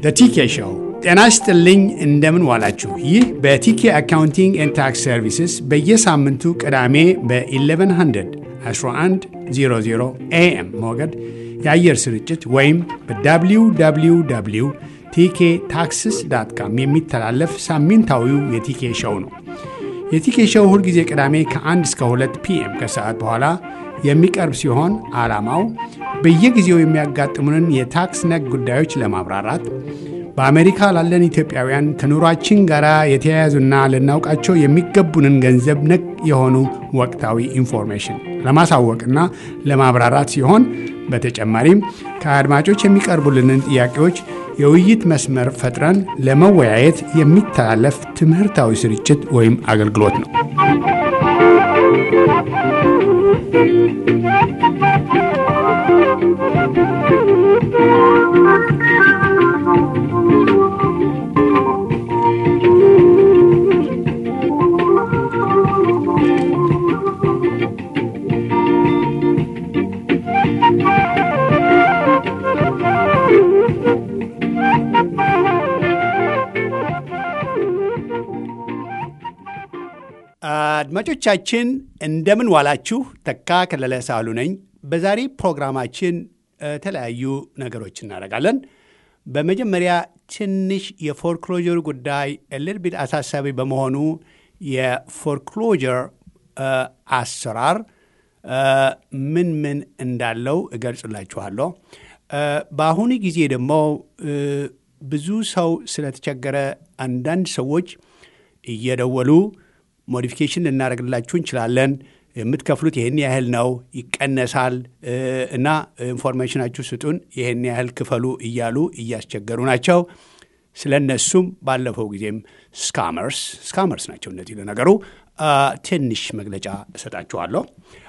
ቲኬ ሾው። ጤና ይስጥልኝ፣ እንደምን ዋላችሁ። ይህ በቲኬ አካውንቲንግ ኤንድ ታክስ ሰርቪስስ በየሳምንቱ ቅዳሜ በ1100 1100 ኤኤም ሞገድ የአየር ስርጭት ወይም በwww ቲኬ ታክስስ ዳት ካም የሚተላለፍ ሳምንታዊው የቲኬ ሾው ነው። የቲኬ ሾው ሁልጊዜ ቅዳሜ ከ1 እስከ 2 ፒኤም ከሰዓት በኋላ የሚቀርብ ሲሆን ዓላማው በየጊዜው የሚያጋጥሙንን የታክስ ነክ ጉዳዮች ለማብራራት በአሜሪካ ላለን ኢትዮጵያውያን ከኑሯችን ጋር የተያያዙና ልናውቃቸው የሚገቡንን ገንዘብ ነክ የሆኑ ወቅታዊ ኢንፎርሜሽን ለማሳወቅና ለማብራራት ሲሆን በተጨማሪም ከአድማጮች የሚቀርቡልንን ጥያቄዎች የውይይት መስመር ፈጥረን ለመወያየት የሚተላለፍ ትምህርታዊ ስርጭት ወይም አገልግሎት ነው። አድማጮቻችን እንደምን ዋላችሁ። ተካ ከለለ ሳሉ ነኝ። በዛሬ ፕሮግራማችን የተለያዩ ነገሮች እናደርጋለን። በመጀመሪያ ትንሽ የፎርክሎጀር ጉዳይ እልል ቢት አሳሳቢ በመሆኑ የፎርክሎጀር አሰራር ምን ምን እንዳለው እገልጽላችኋለሁ። በአሁኑ ጊዜ ደግሞ ብዙ ሰው ስለተቸገረ አንዳንድ ሰዎች እየደወሉ ሞዲፊኬሽን ልናደርግላችሁ እንችላለን፣ የምትከፍሉት ይህን ያህል ነው፣ ይቀነሳል እና ኢንፎርሜሽናችሁ ስጡን፣ ይህን ያህል ክፈሉ እያሉ እያስቸገሩ ናቸው። ስለ እነሱም ባለፈው ጊዜም ስካመርስ ስካመርስ ናቸው እነዚህ ለነገሩ ትንሽ መግለጫ እሰጣችኋለሁ።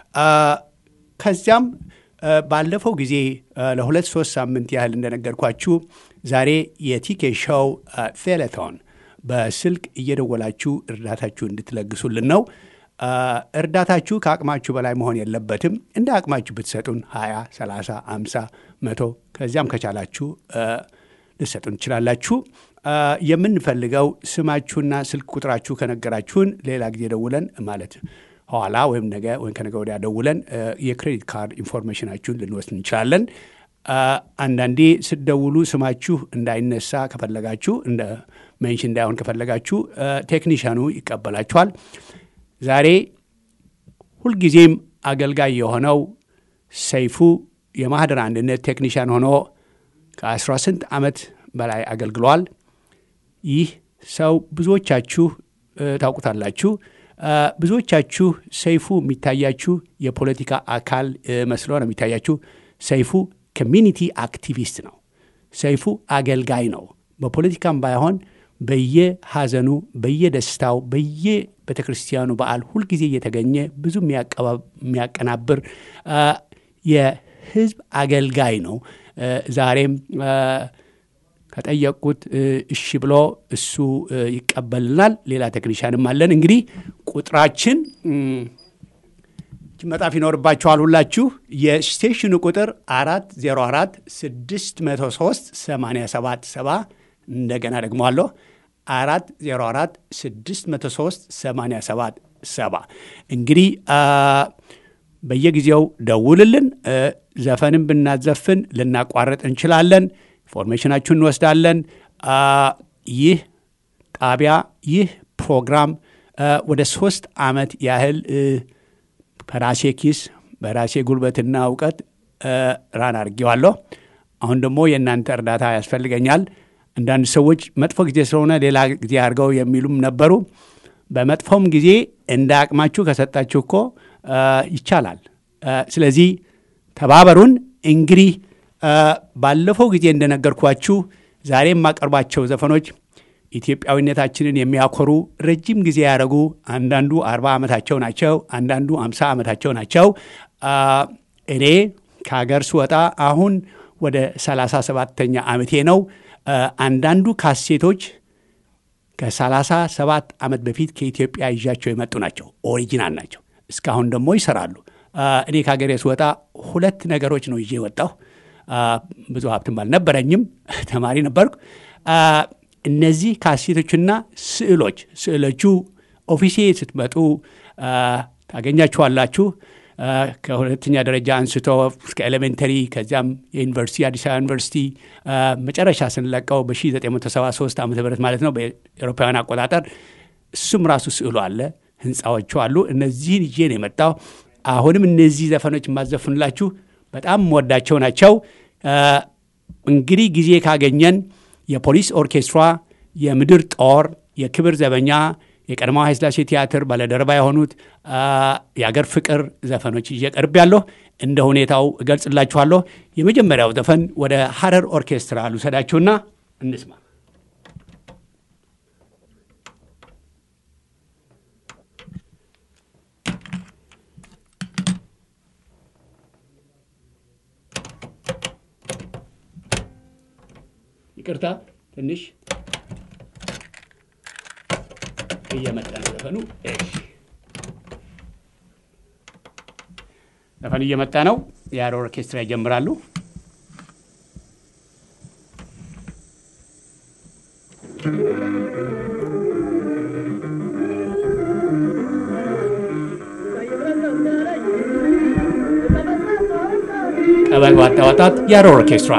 ከዚያም ባለፈው ጊዜ ለሁለት ሶስት ሳምንት ያህል እንደነገርኳችሁ ዛሬ የቲኬ ሾው ፌሌቶን በስልክ እየደወላችሁ እርዳታችሁ እንድትለግሱልን ነው። እርዳታችሁ ከአቅማችሁ በላይ መሆን የለበትም። እንደ አቅማችሁ ብትሰጡን 20፣ 30፣ 50፣ መቶ ከዚያም ከቻላችሁ ልሰጡን ትችላላችሁ። የምንፈልገው ስማችሁና ስልክ ቁጥራችሁ ከነገራችሁን ሌላ ጊዜ ደውለን ማለት ኋላ ወይም ነገ ወይም ከነገ ወዲያ ደውለን የክሬዲት ካርድ ኢንፎርሜሽናችሁን ልንወስድ እንችላለን። አንዳንዴ ስትደውሉ ስማችሁ እንዳይነሳ ከፈለጋችሁ እንደ ሜንሽን እንዳይሆን ከፈለጋችሁ ቴክኒሽያኑ ይቀበላችኋል። ዛሬ ሁልጊዜም አገልጋይ የሆነው ሰይፉ የማህደር አንድነት ቴክኒሽያን ሆኖ ከ18 ዓመት በላይ አገልግሏል። ይህ ሰው ብዙዎቻችሁ ታውቁታላችሁ። ብዙዎቻችሁ ሰይፉ የሚታያችሁ የፖለቲካ አካል መስሎ ነው የሚታያችሁ። ሰይፉ ኮሚኒቲ አክቲቪስት ነው። ሰይፉ አገልጋይ ነው። በፖለቲካም ባይሆን በየሐዘኑ፣ በየደስታው፣ በየቤተ ክርስቲያኑ በዓል ሁልጊዜ እየተገኘ ብዙ የሚያቀናብር የህዝብ አገልጋይ ነው። ዛሬም ከጠየቁት እሺ ብሎ እሱ ይቀበልናል። ሌላ ቴክኒሻንም አለን። እንግዲህ ቁጥራችን መጣፍ ይኖርባችኋል ሁላችሁ። የስቴሽኑ ቁጥር 404 603 87 7 እንደገና ደግሞ አለሁ 404 603 87 7 እንግዲህ በየጊዜው ደውልልን። ዘፈንም ብናዘፍን ልናቋረጥ እንችላለን። ኢንፎርሜሽናችሁን እንወስዳለን። ይህ ጣቢያ ይህ ፕሮግራም ወደ ሶስት ዓመት ያህል በራሴ ኪስ በራሴ ጉልበትና እውቀት ራን አድርጌዋለሁ። አሁን ደግሞ የእናንተ እርዳታ ያስፈልገኛል። አንዳንድ ሰዎች መጥፎ ጊዜ ስለሆነ ሌላ ጊዜ አድርገው የሚሉም ነበሩ። በመጥፎም ጊዜ እንደ አቅማችሁ ከሰጣችሁ እኮ ይቻላል። ስለዚህ ተባበሩን። እንግዲህ ባለፈው ጊዜ እንደነገርኳችሁ ዛሬ የማቀርባቸው ዘፈኖች ኢትዮጵያዊነታችንን የሚያኮሩ ረጅም ጊዜ ያደረጉ አንዳንዱ አርባ ዓመታቸው ናቸው፣ አንዳንዱ አምሳ ዓመታቸው ናቸው። እኔ ከሀገር ስወጣ አሁን ወደ ሰላሳ ሰባተኛ ዓመቴ ነው። አንዳንዱ ካሴቶች ከሰላሳ ሰባት ዓመት በፊት ከኢትዮጵያ ይዣቸው የመጡ ናቸው። ኦሪጂናል ናቸው። እስካሁን ደግሞ ይሰራሉ። እኔ ከሀገሬ ስወጣ ሁለት ነገሮች ነው ይዤ የወጣሁ። ብዙ ሀብትም አልነበረኝም፣ ተማሪ ነበርኩ። እነዚህ ካሴቶችና ስዕሎች ስዕሎቹ ኦፊሴ ስትመጡ ታገኛችኋላችሁ። ከሁለተኛ ደረጃ አንስቶ እስከ ኤሌሜንተሪ ከዚያም የዩኒቨርሲቲ አዲስ አበባ ዩኒቨርሲቲ መጨረሻ ስንለቀው በ1973 ዓ ም ማለት ነው በኤሮፓውያን አቆጣጠር እሱም ራሱ ስዕሉ አለ፣ ህንፃዎቹ አሉ። እነዚህን ይዤ ነው የመጣው። አሁንም እነዚህ ዘፈኖች የማዘፍንላችሁ በጣም ወዳቸው ናቸው። እንግዲህ ጊዜ ካገኘን የፖሊስ ኦርኬስትራ፣ የምድር ጦር፣ የክብር ዘበኛ የቀድሞው ኃይለሥላሴ ቲያትር ባለደረባ የሆኑት የአገር ፍቅር ዘፈኖች ይዤ ቀርብ ያለሁ እንደ ሁኔታው እገልጽላችኋለሁ። የመጀመሪያው ዘፈን ወደ ሀረር ኦርኬስትራ ልውሰዳችሁና እንስማ። ይቅርታ ትንሽ እየመጣ ነው ዘፈኑ። እሺ ዘፈኑ እየመጣ ነው። የሀረር ኦርኬስትራ ይጀምራሉ። ቀበል ዋጣ ዋጣት የሀረር ኦርኬስትራ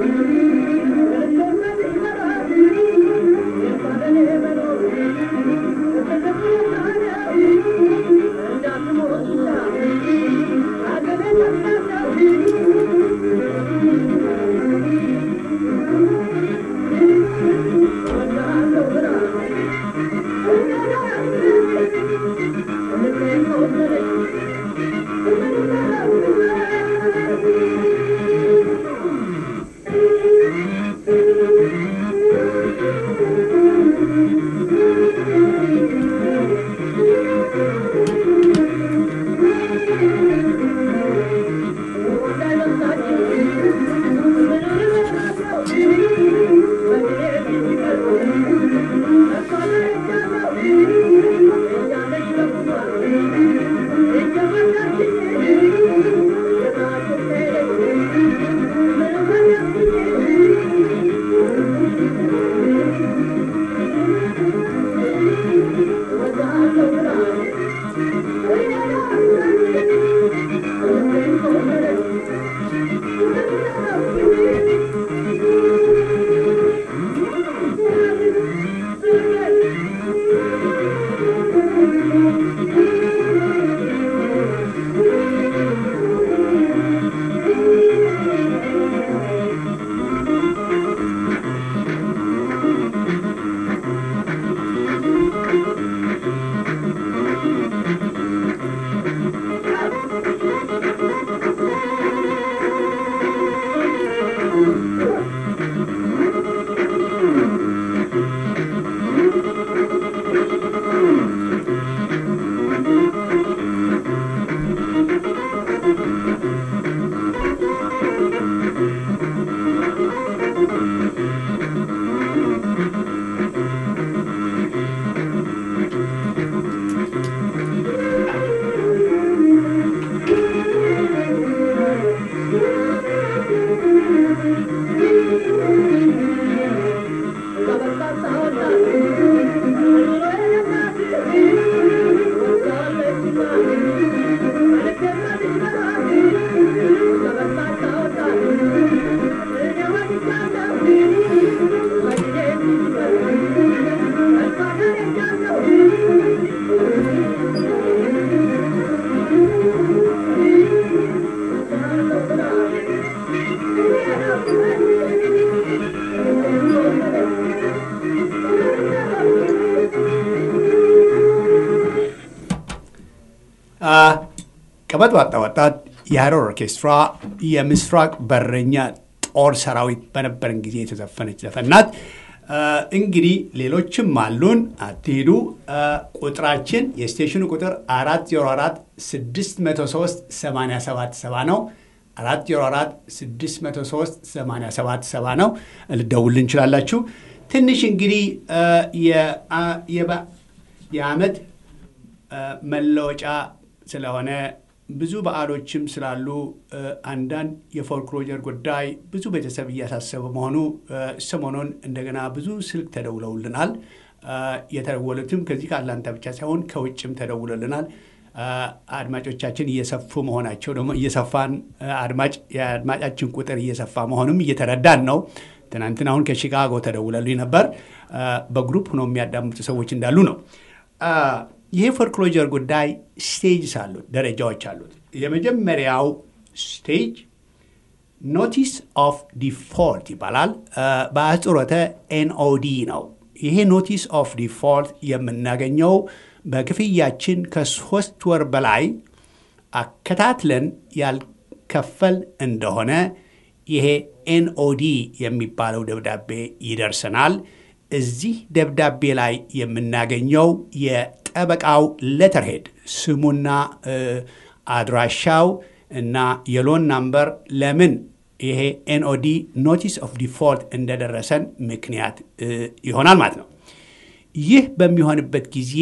ቀበጥ ዋጣ ወጣት የሀረር ኦርኬስትራ የምስራቅ በረኛ ጦር ሰራዊት በነበረን ጊዜ የተዘፈነች ዘፈን ናት። እንግዲህ ሌሎችም አሉን፣ አትሄዱ። ቁጥራችን የስቴሽኑ ቁጥር 404 603 877 ነው። 404 603 877 ነው። ልደውል እንችላላችሁ። ትንሽ እንግዲህ የዓመት መለወጫ ስለሆነ ብዙ በዓሎችም ስላሉ አንዳንድ የፎርክሎጀር ጉዳይ ብዙ ቤተሰብ እያሳሰበ መሆኑ ሰሞኑን እንደገና ብዙ ስልክ ተደውለውልናል። የተደወሉትም ከዚህ ከአትላንታ ብቻ ሳይሆን ከውጭም ተደውለልናል። አድማጮቻችን እየሰፉ መሆናቸው ደግሞ እየሰፋን አድማጭ የአድማጫችን ቁጥር እየሰፋ መሆኑም እየተረዳን ነው። ትናንትና አሁን ከሺካጎ ተደውለልኝ ነበር። በግሩፕ ሆነው የሚያዳምጡ ሰዎች እንዳሉ ነው። ይሄ ፎርክሎጀር ጉዳይ ስቴጅስ አሉት፣ ደረጃዎች አሉት። የመጀመሪያው ስቴጅ ኖቲስ ኦፍ ዲፎልት ይባላል። በአጽሮተ ኤንኦዲ ነው። ይሄ ኖቲስ ኦፍ ዲፎልት የምናገኘው በክፍያችን ከሶስት ወር በላይ አከታትለን ያልከፈል እንደሆነ ይሄ ኤንኦዲ የሚባለው ደብዳቤ ይደርሰናል። እዚህ ደብዳቤ ላይ የምናገኘው የጠበቃው ሌተርሄድ ስሙና አድራሻው እና የሎን ናምበር ለምን ይሄ ኤንኦዲ ኖቲስ ኦፍ ዲፎልት እንደደረሰን ምክንያት ይሆናል ማለት ነው። ይህ በሚሆንበት ጊዜ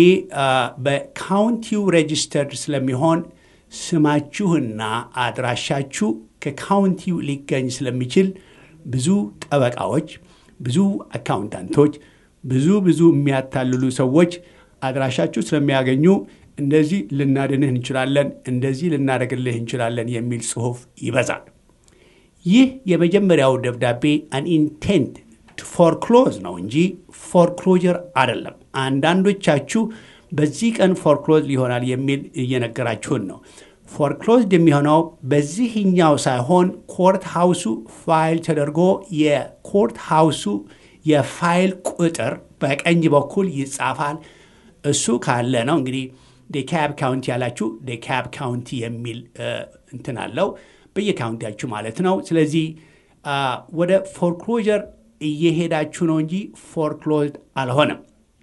በካውንቲው ሬጅስተርድ ስለሚሆን ስማችሁና አድራሻችሁ ከካውንቲው ሊገኝ ስለሚችል ብዙ ጠበቃዎች፣ ብዙ አካውንታንቶች፣ ብዙ ብዙ የሚያታልሉ ሰዎች አድራሻችሁ ስለሚያገኙ እንደዚህ ልናድንህ እንችላለን፣ እንደዚህ ልናደርግልህ እንችላለን የሚል ጽሑፍ ይበዛል። ይህ የመጀመሪያው ደብዳቤ አን ኢንቴንት ፎርክሎዝ ነው እንጂ ፎርክሎጀር አይደለም። አንዳንዶቻችሁ በዚህ ቀን ፎርክሎዝ ሊሆናል የሚል እየነገራችሁን ነው። ፎርክሎዝድ የሚሆነው በዚህኛው ሳይሆን ኮርት ሃውሱ ፋይል ተደርጎ የኮርት ሃውሱ የፋይል ቁጥር በቀኝ በኩል ይጻፋል። እሱ ካለ ነው እንግዲህ ዴካብ ካውንቲ ያላችሁ ዴካብ ካውንቲ የሚል እንትን አለው በየካውንቲያችሁ ማለት ነው። ስለዚህ ወደ ፎርክሎጀር እየሄዳችሁ ነው እንጂ ፎርክሎዝድ አልሆነም።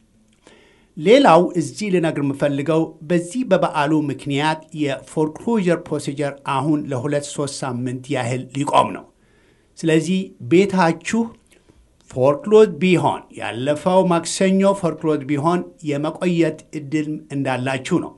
ሌላው እዚህ ልነግር የምፈልገው በዚህ በበዓሉ ምክንያት የፎርክሎጀር ፕሮሲጀር አሁን ለሁለት ሶስት ሳምንት ያህል ሊቆም ነው። ስለዚህ ቤታችሁ ፎርክሎዝ ቢሆን ያለፈው ማክሰኞ ፎርክሎዝ ቢሆን የመቆየት እድል እንዳላችሁ ነው።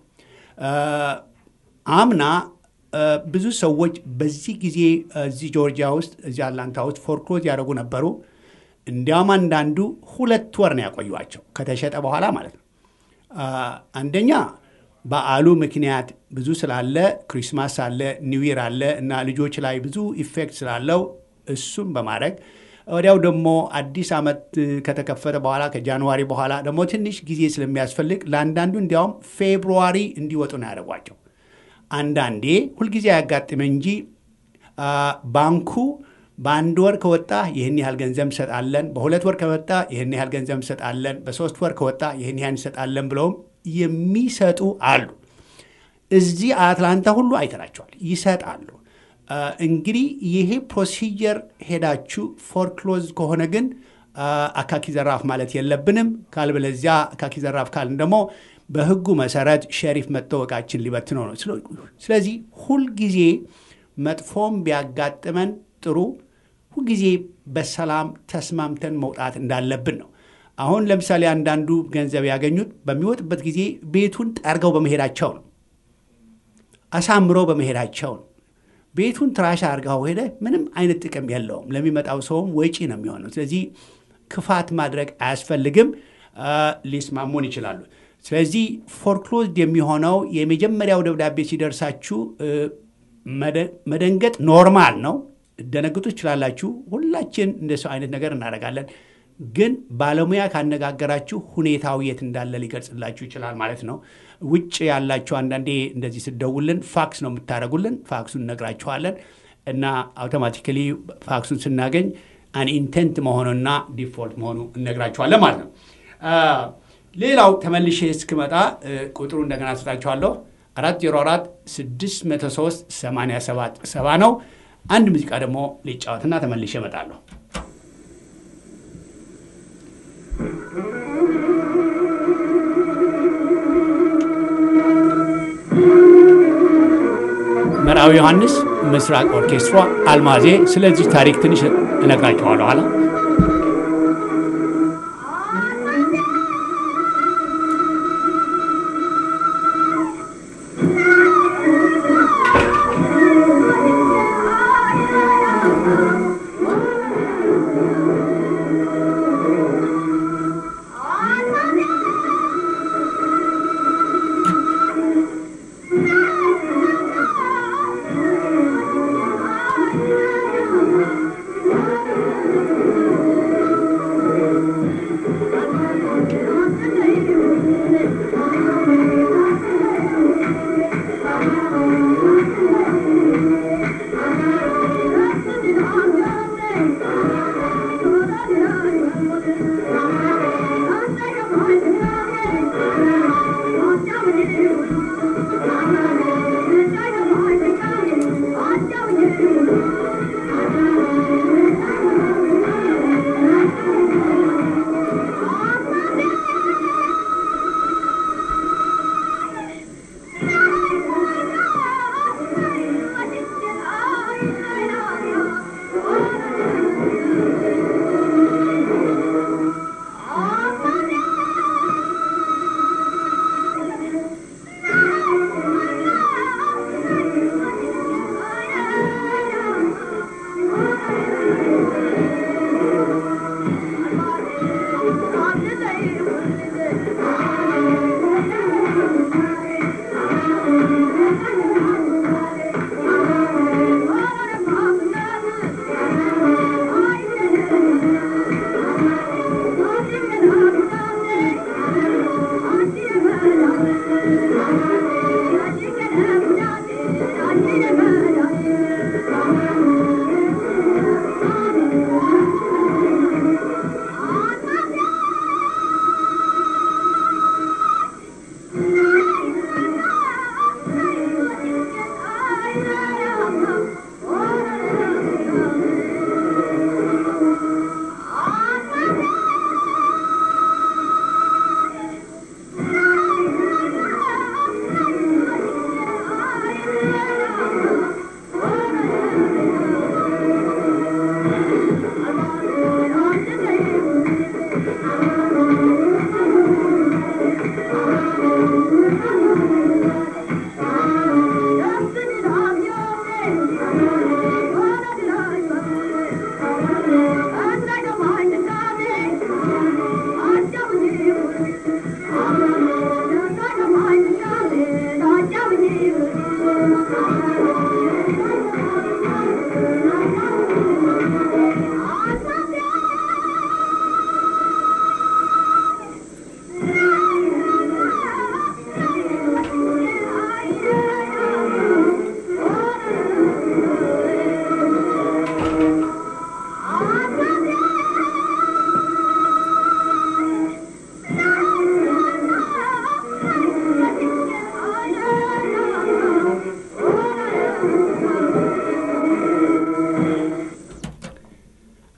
አምና ብዙ ሰዎች በዚህ ጊዜ እዚህ ጆርጂያ ውስጥ እዚህ አትላንታ ውስጥ ፎርክሎዝ ያደረጉ ነበሩ። እንዲያውም አንዳንዱ ሁለት ወር ነው ያቆዩቸው ከተሸጠ በኋላ ማለት ነው። አንደኛ በዓሉ ምክንያት ብዙ ስላለ ክሪስማስ አለ፣ ኒውይር አለ እና ልጆች ላይ ብዙ ኢፌክት ስላለው እሱም በማድረግ ወዲያው ደግሞ አዲስ ዓመት ከተከፈተ በኋላ ከጃንዋሪ በኋላ ደግሞ ትንሽ ጊዜ ስለሚያስፈልግ ለአንዳንዱ እንዲያውም ፌብሩዋሪ እንዲወጡ ነው ያደርጓቸው። አንዳንዴ ሁልጊዜ አያጋጥም እንጂ ባንኩ በአንድ ወር ከወጣ ይህን ያህል ገንዘብ እንሰጣለን፣ በሁለት ወር ከወጣ ይህን ያህል ገንዘብ እንሰጣለን፣ በሶስት ወር ከወጣ ይህን ያህል እንሰጣለን ብለውም የሚሰጡ አሉ። እዚህ አትላንታ ሁሉ አይተናቸዋል፣ ይሰጣሉ። እንግዲህ ይሄ ፕሮሲጀር ሄዳችሁ ፎርክሎዝ ከሆነ ግን አካኪ ዘራፍ ማለት የለብንም። ካልበለዚያ አካኪ ዘራፍ ካልን ደግሞ በሕጉ መሰረት ሸሪፍ መጥተው ዕቃችን ሊበትነው ነው። ስለዚህ ሁልጊዜ መጥፎም ቢያጋጥመን ጥሩ ሁልጊዜ በሰላም ተስማምተን መውጣት እንዳለብን ነው። አሁን ለምሳሌ አንዳንዱ ገንዘብ ያገኙት በሚወጥበት ጊዜ ቤቱን ጠርገው በመሄዳቸው ነው። አሳምረው በመሄዳቸው ነው። ቤቱን ትራሽ አድርገው ሄደ ምንም አይነት ጥቅም የለውም። ለሚመጣው ሰውም ወጪ ነው የሚሆነው። ስለዚህ ክፋት ማድረግ አያስፈልግም። ሊስማሙን ይችላሉ። ስለዚህ ፎርክሎዝድ የሚሆነው የመጀመሪያው ደብዳቤ ሲደርሳችሁ መደንገጥ ኖርማል ነው። ደነግጡ ትችላላችሁ። ሁላችን እንደ ሰው አይነት ነገር እናደርጋለን። ግን ባለሙያ ካነጋገራችሁ ሁኔታው የት እንዳለ ሊገልጽላችሁ ይችላል ማለት ነው። ውጭ ያላችሁ አንዳንዴ እንደዚህ ስደውልን ፋክስ ነው የምታደርጉልን። ፋክሱን እነግራችኋለን እና አውቶማቲካሊ ፋክሱን ስናገኝ አን ኢንቴንት መሆኑና ዲፎልት መሆኑ እነግራችኋለን ማለት ነው። ሌላው ተመልሼ እስክመጣ ቁጥሩ እንደገና ስጣችኋለሁ። አራት ዜሮ አራት ስድስት መቶ ሶስት ሰማንያ ሰባት ሰባ ነው። አንድ ሙዚቃ ደግሞ ሊጫወትና ተመልሼ እመጣለሁ። መርአዊ ዮሐንስ ምስራቅ ኦርኬስትራ አልማዜ። ስለዚህ ታሪክ ትንሽ እነግራችኋለሁ ኋላ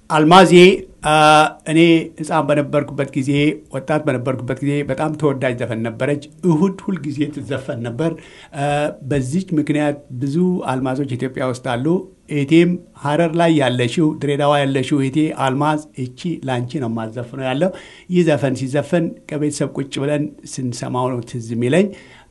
አልማዜ እኔ ሕፃን በነበርኩበት ጊዜ ወጣት በነበርኩበት ጊዜ በጣም ተወዳጅ ዘፈን ነበረች። እሁድ ሁልጊዜ ትዘፈን ነበር። በዚች ምክንያት ብዙ አልማዞች ኢትዮጵያ ውስጥ አሉ። እህቴም ሀረር ላይ ያለሽው ድሬዳዋ ያለሽው እህቴ አልማዝ እቺ ላንቺ ነው የማዘፍነው ያለው ይህ ዘፈን ሲዘፈን ከቤተሰብ ቁጭ ብለን ስንሰማው ነው ትዝ የሚለኝ።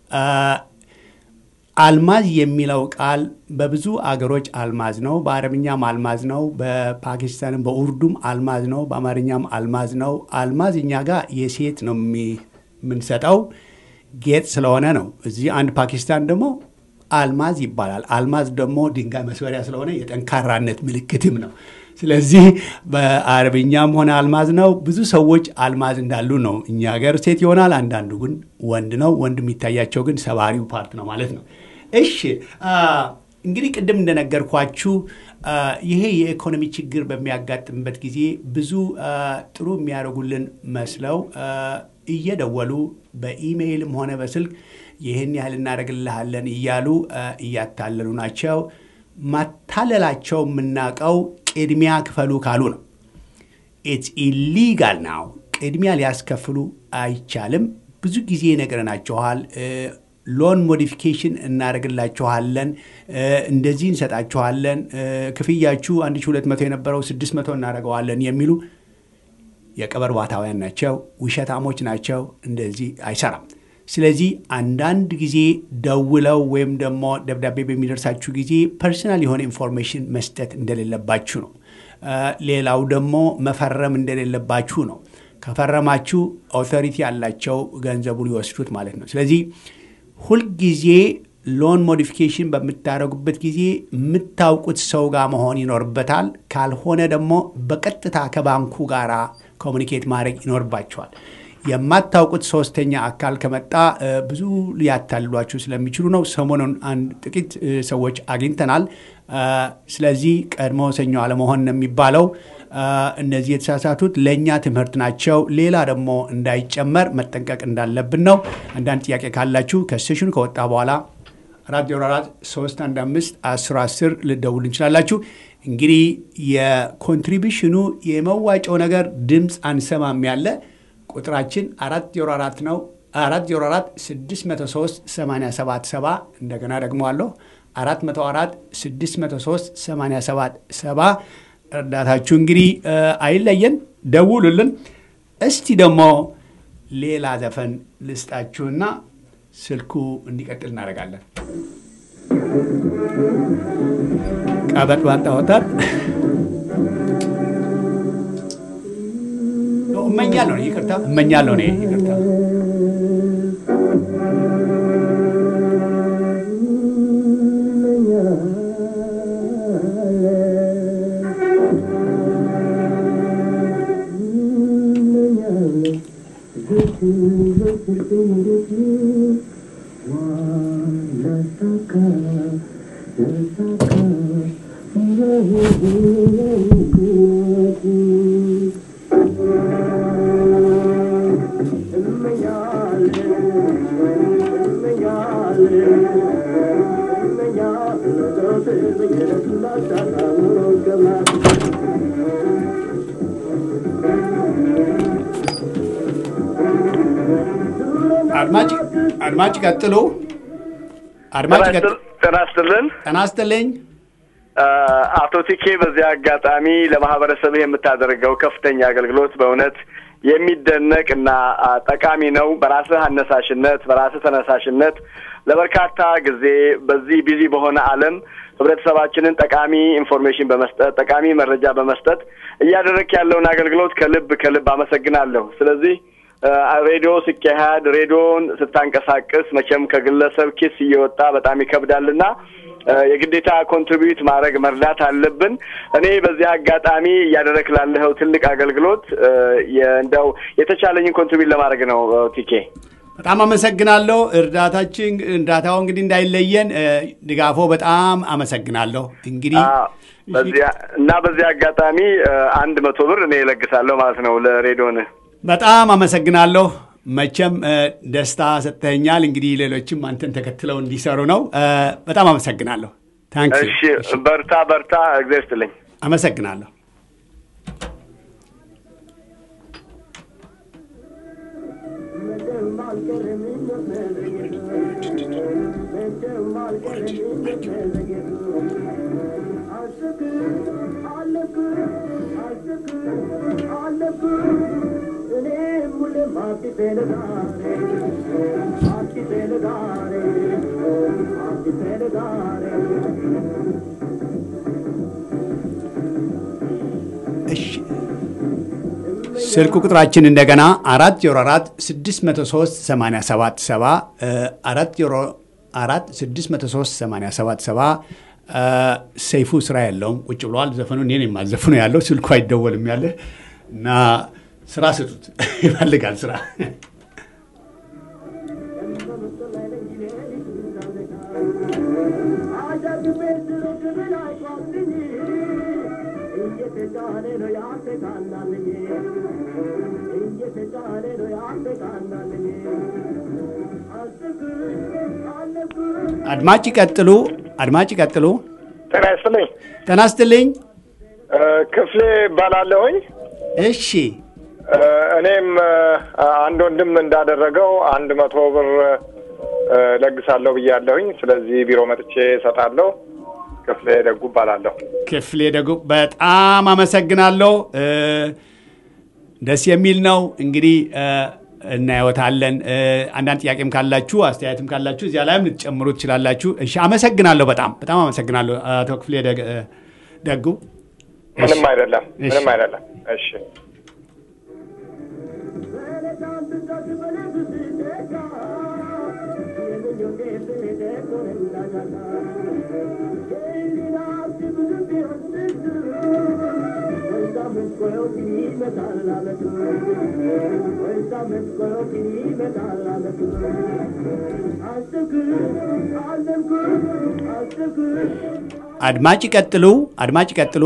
አልማዝ የሚለው ቃል በብዙ አገሮች አልማዝ ነው። በአረብኛም አልማዝ ነው። በፓኪስታንም በኡርዱም አልማዝ ነው። በአማርኛም አልማዝ ነው። አልማዝ እኛ ጋር የሴት ነው የምንሰጠው ጌጥ ስለሆነ ነው። እዚህ አንድ ፓኪስታን ደግሞ አልማዝ ይባላል። አልማዝ ደግሞ ድንጋይ መስበሪያ ስለሆነ የጠንካራነት ምልክትም ነው። ስለዚህ በአረብኛም ሆነ አልማዝ ነው። ብዙ ሰዎች አልማዝ እንዳሉ ነው። እኛ ሀገር ሴት ይሆናል፣ አንዳንዱ ግን ወንድ ነው። ወንድ የሚታያቸው ግን ሰባሪው ፓርት ነው ማለት ነው። እሺ እንግዲህ ቅድም እንደነገርኳችሁ ይሄ የኢኮኖሚ ችግር በሚያጋጥምበት ጊዜ ብዙ ጥሩ የሚያደርጉልን መስለው እየደወሉ በኢሜይልም ሆነ በስልክ ይህን ያህል እናደርግልሃለን እያሉ እያታለሉ ናቸው። ማታለላቸው የምናውቀው ቅድሚያ ክፈሉ ካሉ ነው። ኢትስ ኢሊጋል ናው። ቅድሚያ ሊያስከፍሉ አይቻልም። ብዙ ጊዜ ነግረናችኋል። ሎን ሞዲፊኬሽን እናደርግላችኋለን፣ እንደዚህ እንሰጣችኋለን፣ ክፍያችሁ 1200 የነበረው 600 እናደርገዋለን የሚሉ የቀበር ባታውያን ናቸው፣ ውሸታሞች ናቸው። እንደዚህ አይሰራም። ስለዚህ አንዳንድ ጊዜ ደውለው ወይም ደግሞ ደብዳቤ በሚደርሳችሁ ጊዜ ፐርሰናል የሆነ ኢንፎርሜሽን መስጠት እንደሌለባችሁ ነው። ሌላው ደግሞ መፈረም እንደሌለባችሁ ነው። ከፈረማችሁ ኦቶሪቲ ያላቸው ገንዘቡ ሊወስዱት ማለት ነው። ስለዚህ ሁልጊዜ ሎን ሞዲፊኬሽን በምታደርጉበት ጊዜ የምታውቁት ሰው ጋር መሆን ይኖርበታል። ካልሆነ ደግሞ በቀጥታ ከባንኩ ጋር ኮሚኒኬት ማድረግ ይኖርባቸዋል። የማታውቁት ሶስተኛ አካል ከመጣ ብዙ ሊያታልሏችሁ ስለሚችሉ ነው። ሰሞኑን አንድ ጥቂት ሰዎች አግኝተናል። ስለዚህ ቀድሞ ሰኞ አለመሆን ነው የሚባለው። እነዚህ የተሳሳቱት ለእኛ ትምህርት ናቸው። ሌላ ደግሞ እንዳይጨመር መጠንቀቅ እንዳለብን ነው። አንዳንድ ጥያቄ ካላችሁ ከሴሽኑ ከወጣ በኋላ አራት ዜሮ አራት ሶስት አንድ አምስት አስር አስር ልደውል እንችላላችሁ። እንግዲህ የኮንትሪቢሽኑ የመዋጮው ነገር ድምፅ አንሰማም ያለ ቁጥራችን አራት ዜሮ አራት ነው። አራት ዜሮ አራት ስድስት መቶ ሶስት ሰማንያ ሰባት ሰባ እንደገና ደግሞ አለሁ አራት መቶ አራት ስድስት መቶ ሶስት ሰማንያ ሰባት ሰባ እርዳታችሁ እንግዲህ አይለየን፣ ደውሉልን። እስቲ ደግሞ ሌላ ዘፈን ልስጣችሁና ስልኩ እንዲቀጥል እናደርጋለን። ቀበጥ ባጣ ወጣት እመኛለሁ ነው። ይቅርታ እመኛለሁ ነው። ይቅርታ አድማጭ ቀጥሎ አድማጭ ጤና ይስጥልን። ጤና ይስጥልኝ። አቶ ቲኬ በዚህ አጋጣሚ ለማህበረሰብህ የምታደርገው ከፍተኛ አገልግሎት በእውነት የሚደነቅ እና ጠቃሚ ነው። በራስህ አነሳሽነት፣ በራስህ ተነሳሽነት ለበርካታ ጊዜ በዚህ ቢዚ በሆነ ዓለም ህብረተሰባችንን ጠቃሚ ኢንፎርሜሽን በመስጠት ጠቃሚ መረጃ በመስጠት እያደረግክ ያለውን አገልግሎት ከልብ ከልብ አመሰግናለሁ። ስለዚህ ሬዲዮ ሲካሄድ ሬዲዮን ስታንቀሳቅስ መቼም ከግለሰብ ኪስ እየወጣ በጣም ይከብዳልና የግዴታ ኮንትሪቢዩት ማድረግ መርዳት አለብን። እኔ በዚህ አጋጣሚ እያደረክ ላለኸው ትልቅ አገልግሎት እንደው የተቻለኝን ኮንትሪቢዩት ለማድረግ ነው። ቲኬ በጣም አመሰግናለሁ። እርዳታችን እርዳታው እንግዲህ እንዳይለየን ድጋፎ በጣም አመሰግናለሁ። እንግዲህ እና በዚህ አጋጣሚ አንድ መቶ ብር እኔ እለግሳለሁ ማለት ነው ለሬዲዮን በጣም አመሰግናለሁ። መቼም ደስታ ሰጥተኛል። እንግዲህ ሌሎችም አንተን ተከትለው እንዲሰሩ ነው። በጣም አመሰግናለሁ። ታንክ እሺ፣ በርታ በርታ። እግዚአብሔር ይስጥልኝ። አመሰግናለሁ። እሺ ስልክ ቁጥራችን እንደገና አራት ዜሮ አራት ስድስት መቶ ሶስት ሰማንያ ሰባት ሰባ አራት ዜሮ አራት ስድስት መቶ ሶስት ሰማንያ ሰባት ሰባ ሰይፉ ስራ ያለውም ቁጭ ብለዋል። ዘፈኑ እኔን የማዘፍኑ ያለው ስልኩ አይደወልም ያለ እና ስራ ስጡት ይፈልጋል ስራ አድማጭ ይቀጥሉ። አድማጭ ይቀጥሉ። ጤና ይስጥልኝ። ጤና ይስጥልኝ። ክፍሌ እባላለሁኝ። እሺ እኔም አንድ ወንድም እንዳደረገው አንድ መቶ ብር ለግሳለሁ ብያለሁኝ። ስለዚህ ቢሮ መጥቼ እሰጣለሁ። ክፍሌ ደጉ እባላለሁ። ክፍሌ ደጉ በጣም አመሰግናለሁ። ደስ የሚል ነው። እንግዲህ እናየወታለን። አንዳንድ ጥያቄም ካላችሁ አስተያየትም ካላችሁ እዚያ ላይም ልትጨምሩ ትችላላችሁ። እሺ፣ አመሰግናለሁ። በጣም በጣም አመሰግናለሁ አቶ ክፍሌ ደጉ። ምንም አይደለም፣ ምንም አይደለም። እሺ አድማጭ ይቀጥሉ። አድማጭ ይቀጥሉ።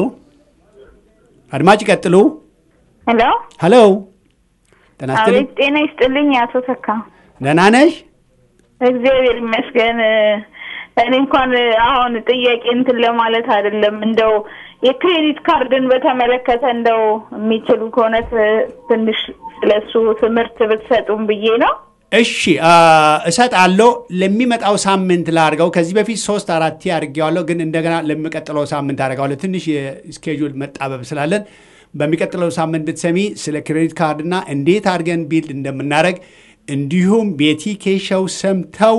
አድማጭ ይቀጥሉ። ሄሎ ሄሎ፣ ጤና ይስጥልኝ። አቤት፣ ጤና ይስጥልኝ አቶ ተካ። ደህና ነሽ? እግዚአብሔር ይመስገን። እኔ እንኳን አሁን ጥያቄ እንትን ለማለት አይደለም፣ እንደው የክሬዲት ካርድን በተመለከተ እንደው የሚችሉ ከሆነ ትንሽ ስለሱ ትምህርት ብትሰጡም ብዬ ነው። እሺ እሰጣለሁ። ለሚመጣው ሳምንት ላድርገው። ከዚህ በፊት ሶስት አራት አድርጌዋለሁ፣ ግን እንደገና ለሚቀጥለው ሳምንት አድርገዋለሁ። ትንሽ የስኬጁል መጣበብ ስላለን በሚቀጥለው ሳምንት ብትሰሚ ስለ ክሬዲት ካርድና እንዴት አድርገን ቢልድ እንደምናደርግ እንዲሁም ቤቲ ኬሻው ሰምተው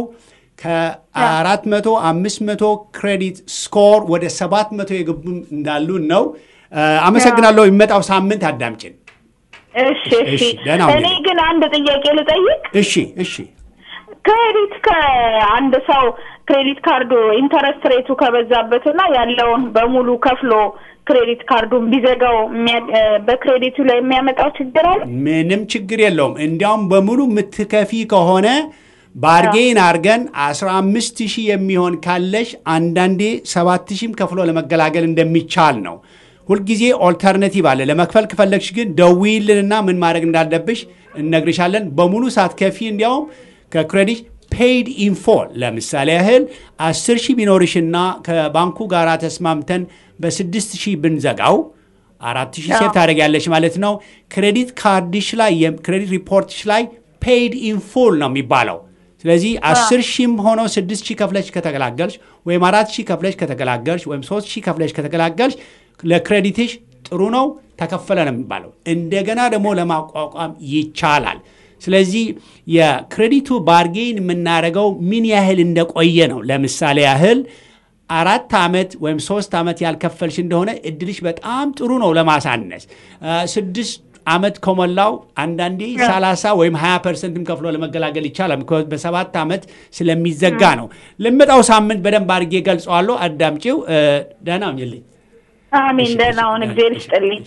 ከአራት መቶ አምስት መቶ ክሬዲት ስኮር ወደ ሰባት መቶ የገቡም እንዳሉን ነው። አመሰግናለሁ። የሚመጣው ሳምንት አዳምጭን። እሺ እሺ። እሺ፣ ደህና ሁኚ። እኔ ግን አንድ ጥያቄ ልጠይቅ። እሺ እሺ። ክሬዲት ከአንድ ሰው ክሬዲት ካርዱ ኢንተረስት ሬቱ ከበዛበትና ያለውን በሙሉ ከፍሎ ክሬዲት ካርዱን ቢዘጋው የሚያ- በክሬዲቱ ላይ የሚያመጣው ችግር አለ? ምንም ችግር የለውም። እንዲያውም በሙሉ የምትከፊ ከሆነ ባርጌን አርገን 15 ሺህ የሚሆን ካለሽ አንዳንዴ 7 ሺህም ከፍሎ ለመገላገል እንደሚቻል ነው። ሁልጊዜ ኦልተርኔቲቭ አለ። ለመክፈል ከፈለግሽ ግን ደዊልንና ምን ማድረግ እንዳለብሽ እነግርሻለን። በሙሉ ሳትከፊ እንዲያውም ከክሬዲት ፔይድ ኢንፎል ለምሳሌ ያህል 10 ሺህ ቢኖርሽና ከባንኩ ጋር ተስማምተን በ6 ሺህ ብንዘጋው አራት ሺህ ሴፍ ታደርጊያለሽ ማለት ነው። ክሬዲት ካርድሽ ላይ ክሬዲት ሪፖርትሽ ላይ ፔይድ ኢንፉል ነው የሚባለው። ስለዚህ አስር ሺህም ሆኖ ስድስት ሺህ ከፍለሽ ከተገላገልሽ ወይም አራት ሺህ ከፍለሽ ከተገላገልሽ ወይም ሶስት ሺህ ከፍለሽ ከተገላገልሽ ለክሬዲትሽ ጥሩ ነው ተከፈለ ነው የሚባለው። እንደገና ደግሞ ለማቋቋም ይቻላል። ስለዚህ የክሬዲቱ ባርጌን የምናደርገው ምን ያህል እንደቆየ ነው። ለምሳሌ ያህል አራት ዓመት ወይም ሶስት ዓመት ያልከፈልሽ እንደሆነ እድልሽ በጣም ጥሩ ነው ለማሳነስ። ስድስት ዓመት ከሞላው አንዳንዴ 30 ወይም 20 ፐርሰንትም ከፍሎ ለመገላገል ይቻላል። ምክንያቱም በሰባት ዓመት ስለሚዘጋ ነው። ለሚመጣው ሳምንት በደንብ አድርጌ ገልጸዋለሁ። አዳምጪው። ደህና ሁኚልኝ። አሜን። ደህና ሁን። እግዚአብሔር ይስጥልኝ።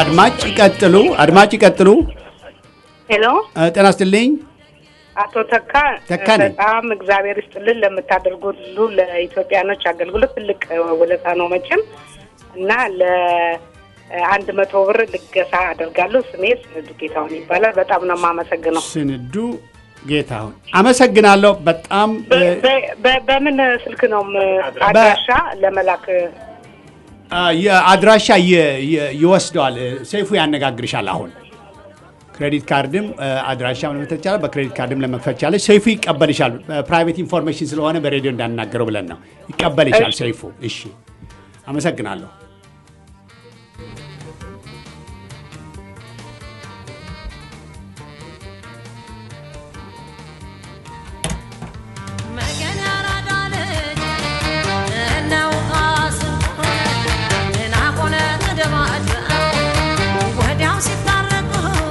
አድማጭ ይቀጥሉ፣ አድማጭ ይቀጥሉ። ሄሎ እ፣ ጤና ይስጥልኝ። አቶ ተካ ተካ ነኝ። በጣም እግዚአብሔር ይስጥልን ለምታደርጉት ሁሉ ለኢትዮጵያኖች አገልግሎት ትልቅ ውለታ ነው መቼም እና ለአንድ መቶ ብር ልገሳ አደርጋለሁ። ስሜ ስንዱ ጌታሁን ይባላል። በጣም ነው የማመሰግነው። ስንዱ ጌታሁን አመሰግናለሁ። በጣም እ፣ በ- በ- በ- በምን ስልክ ነው ም- አድራሻ ለመላክ አ፣ የአድራሻ የ- የ- ይወስደዋል። እ፣ ሰይፉ ያነጋግርሻል። አሁን ክሬዲት ካርድም እ፣ አድራሻ መመተት ይቻላል። በክሬዲት ካርድም ለመክፈት ይቻላል። ሰይፉ ይቀበልሻል። ፕራይቬት ኢንፎርሜሽን ስለሆነ በሬዲዮ እንዳናገረው ብለን ነው። ይቀበልሻል እሺ። ሰይፉ። እሺ፣ አመሰግናለሁ። መገን ያራዳ ልጅ እነው ቃስንቆ እናቆነ ተደባድበው ወዲያው ሲታረቁ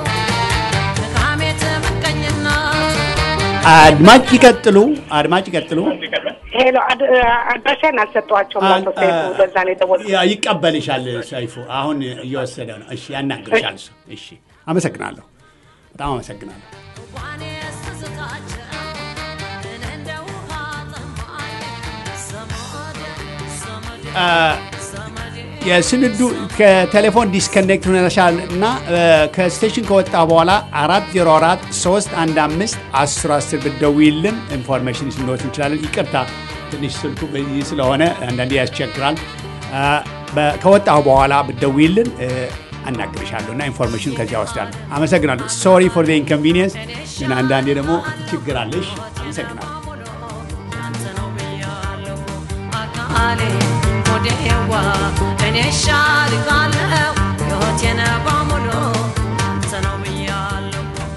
ድካሜት ምቀኝነት አድማጭ ይቀጥሉ፣ አድማጭ ይቀጥሉ። ሄሎ አድ- አድራሻን አልሰጠኋቸውም። አቶ አ- ሰይፉ አ- ለዛ ነው የደወልኩት። ያ- ይቀበልሻል ሰይፉ። አሁን እየወሰደ ነው። እሺ፣ ያናግርሻል እሱ። እሺ፣ አመሰግናለሁ። በጣም አመሰግናለሁ። እንኳን የስስታቸው እንደ ውሃ ጠማኝ ዘመድ ዘመድ አ፣ ዘመድ የስንዱ ከቴሌፎን ዲስከኔክት ሆነሻል እና እ፣ ከስቴሽን ከወጣ በኋላ አራት ዜሮ አራት ሶስት አንድ አምስት አስር አስር ብትደውይልን ኢንፎርሜሽን ስንወት እንችላለን። ይቅርታ ትንሽ ስልኩ በዚህ ስለሆነ አንዳንዴ ያስቸግራል። አ፣ በ- ከወጣሁ በኋላ ብትደውይልን እ፣ አናግርሻለሁ እና ኢንፎርሜሽን ከዚያ ወስዳለሁ። አመሰግናለሁ። ሶሪ ፎር ኢንኮንቪኒየንስ፣ ግን አንዳንዴ ደግሞ ችግር አለሽ። አመሰግናለሁ። ያንተ ነው ብያለሁ አካሌ ሆዴዋ እኔ ሻልቃለሁ ሕይወቴን በሙሉ ያንተ ነው ብያለሁ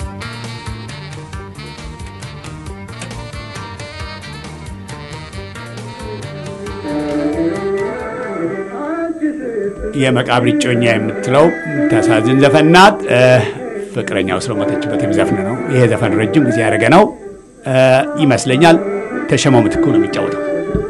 የመቃብር እጮኛ የምትለው ታሳዝን ዘፈን ናት። እ፣ ፍቅረኛው ስለሞተችበት የሚዘፍን ነው። ይሄ ዘፈን ረጅም ጊዜ ያደረገ ነው እ፣ ይመስለኛል። ተሸመው ምትኩ ነው የሚጫወተው።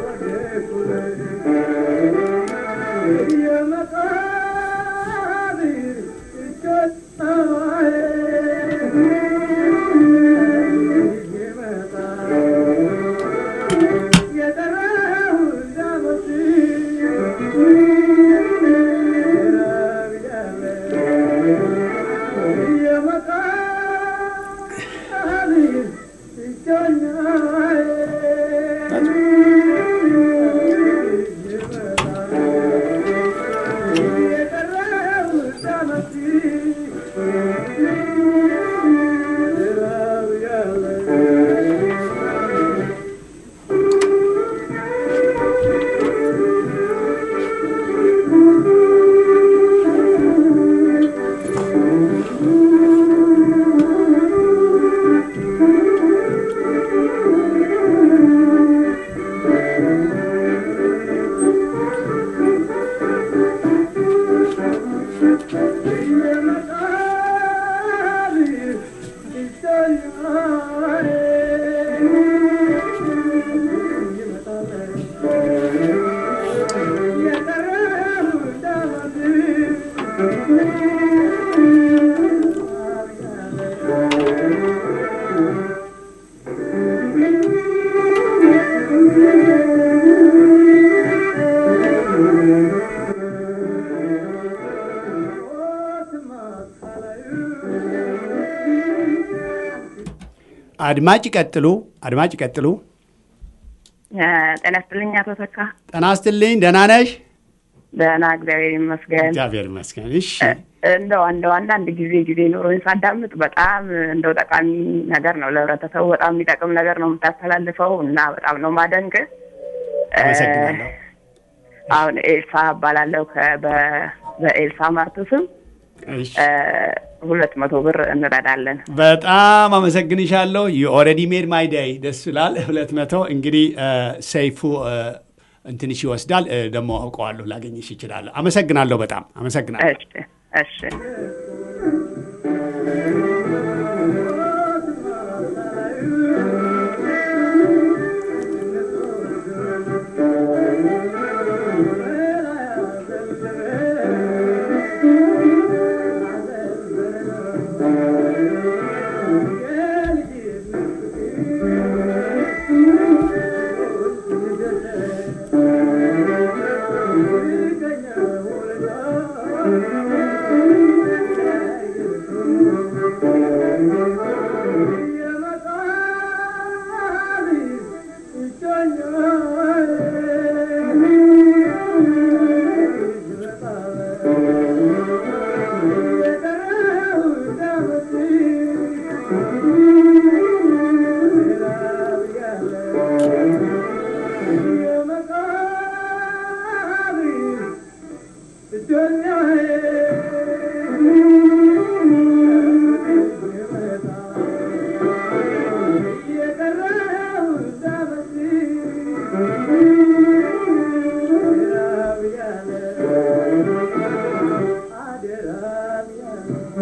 አድማጭ ይቀጥሉ፣ አድማጭ ይቀጥሉ። ጤና ይስጥልኝ አቶ ተካ። ጤና ይስጥልኝ። ደህና ነሽ? ደህና እግዚአብሔር ይመስገን። እግዚአብሔር ይመስገን። እሺ፣ እንደው እንደው አንዳንድ ጊዜ ጊዜ ኖሮኝ ሳዳምጥ በጣም እንደው ጠቃሚ ነገር ነው ለህብረተሰቡ በጣም የሚጠቅም ነገር ነው የምታስተላልፈው እና በጣም ነው ማደንቅ። አመሰግናለሁ። አሁን ኤልሳ እባላለሁ ከ- በ- በኤልሳ ማርቱ ስም እሺ፣ ሁለት መቶ ብር እንረዳለን። በጣም አመሰግንሻለሁ። ኦልሬዲ ሜድ ማይ ዳይ ደስ ይላል። ሁለት መቶ እንግዲህ እ፣ ሰይፉ እ፣ እንትንሽ ይወስዳል እ፣ ደግሞ አውቀዋለሁ ላገኝሽ ይችላለሁ። አመሰግናለሁ። በጣም አመሰግናለሁ። እሺ እሺ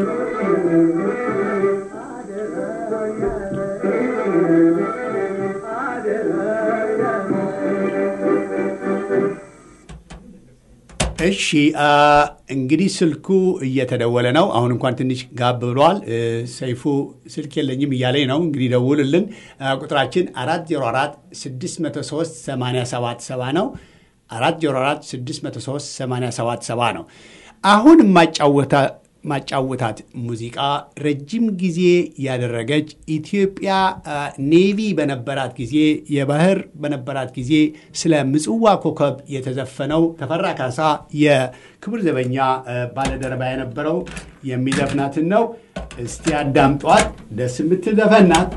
እሺ አ፣ እንግዲህ ስልኩ እየተደወለ ነው። አሁን እንኳን ትንሽ ጋብ ብሏል። እ፣ ሰይፉ ስልክ የለኝም እያለኝ ነው። እንግዲህ ደውልልን። አ፣ ቁጥራችን 404 603 877 ነው። 404 603 877 ነው። አሁን የማጫወታ ማጫወታት ሙዚቃ ረጅም ጊዜ ያደረገች ኢትዮጵያ አ፣ ኔቪ በነበራት ጊዜ የባህር በነበራት ጊዜ ስለ ምጽዋ ኮከብ የተዘፈነው ተፈራ ካሳ የክብር ዘበኛ አ፣ ባለደረባ የነበረው የሚዘፍናትን ነው። እስቲ አዳምጧት። ደስ የምትል ዘፈን ናት።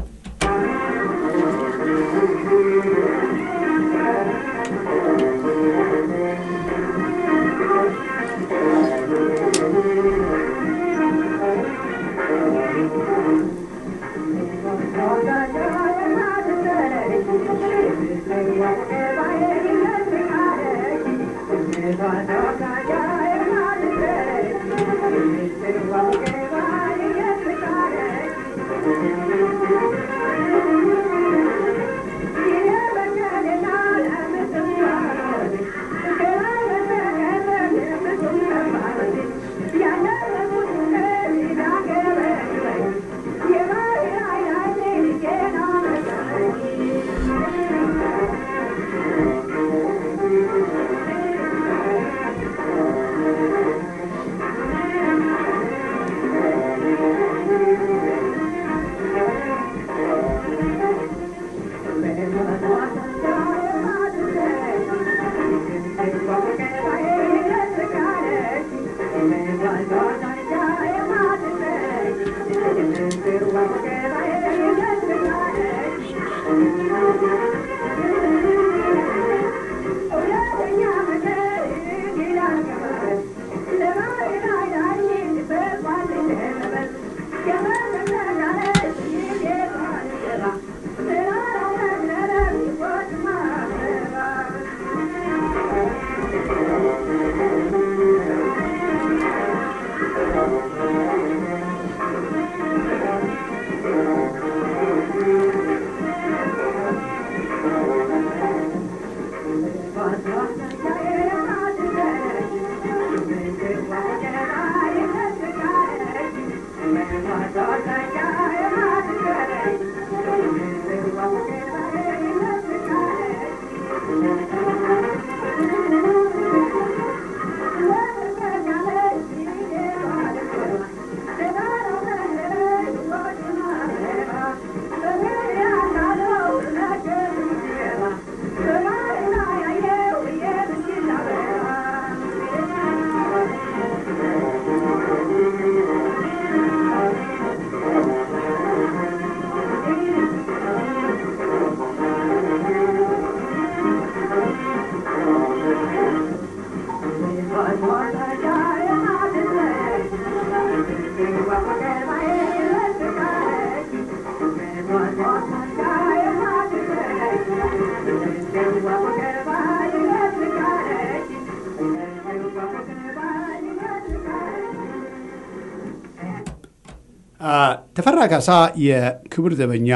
ተፈራ ካሳ የክብር ዘበኛ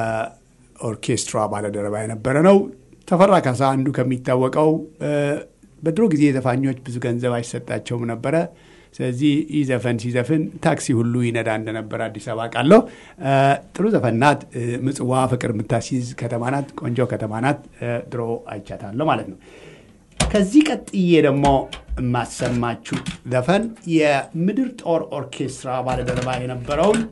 ኦርኬስትራ ባለደረባ የነበረ ነው። ተፈራ ካሳ አንዱ ከሚታወቀው በድሮ ጊዜ ዘፋኞች ብዙ ገንዘብ አይሰጣቸውም ነበረ። ስለዚህ ይህ ዘፈን ሲዘፍን ታክሲ ሁሉ ይነዳ እንደነበረ አዲስ አበባ ቃለሁ። ጥሩ ዘፈን ናት። ምጽዋ ፍቅር የምታስይዝ ከተማ ናት። ቆንጆ ከተማ ናት። ድሮ አይቻታለሁ ማለት ነው። ከዚህ ቀጥዬ ደግሞ የማሰማችሁ ዘፈን የምድር ጦር ኦርኬስትራ ባለደረባ የነበረውን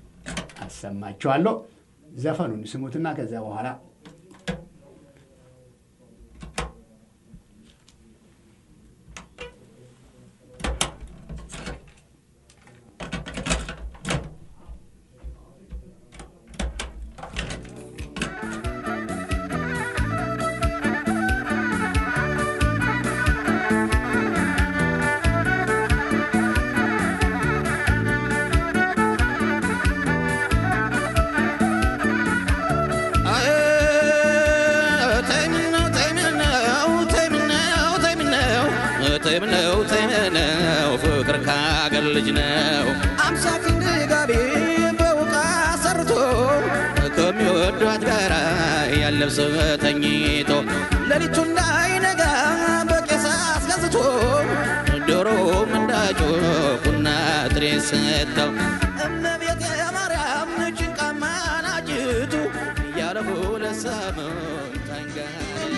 አሰማችኋለሁ። ዘፈኑን ስሙትና ከዚያ በኋላ ተይምነው ተይምነው ፍቅር ካገር ልጅ ነው አምሳ ልብስ ተኝቶ ሌሊቱ እንዳይነጋ በቄስ አስገዝቶ ዶሮም እንዳጮኩና ጥሬ ሰጥተው እመቤቴ ማርያም ጭንቃ ማናጅቱ እያለ ሁለት ሳምንት ተንጋለለ።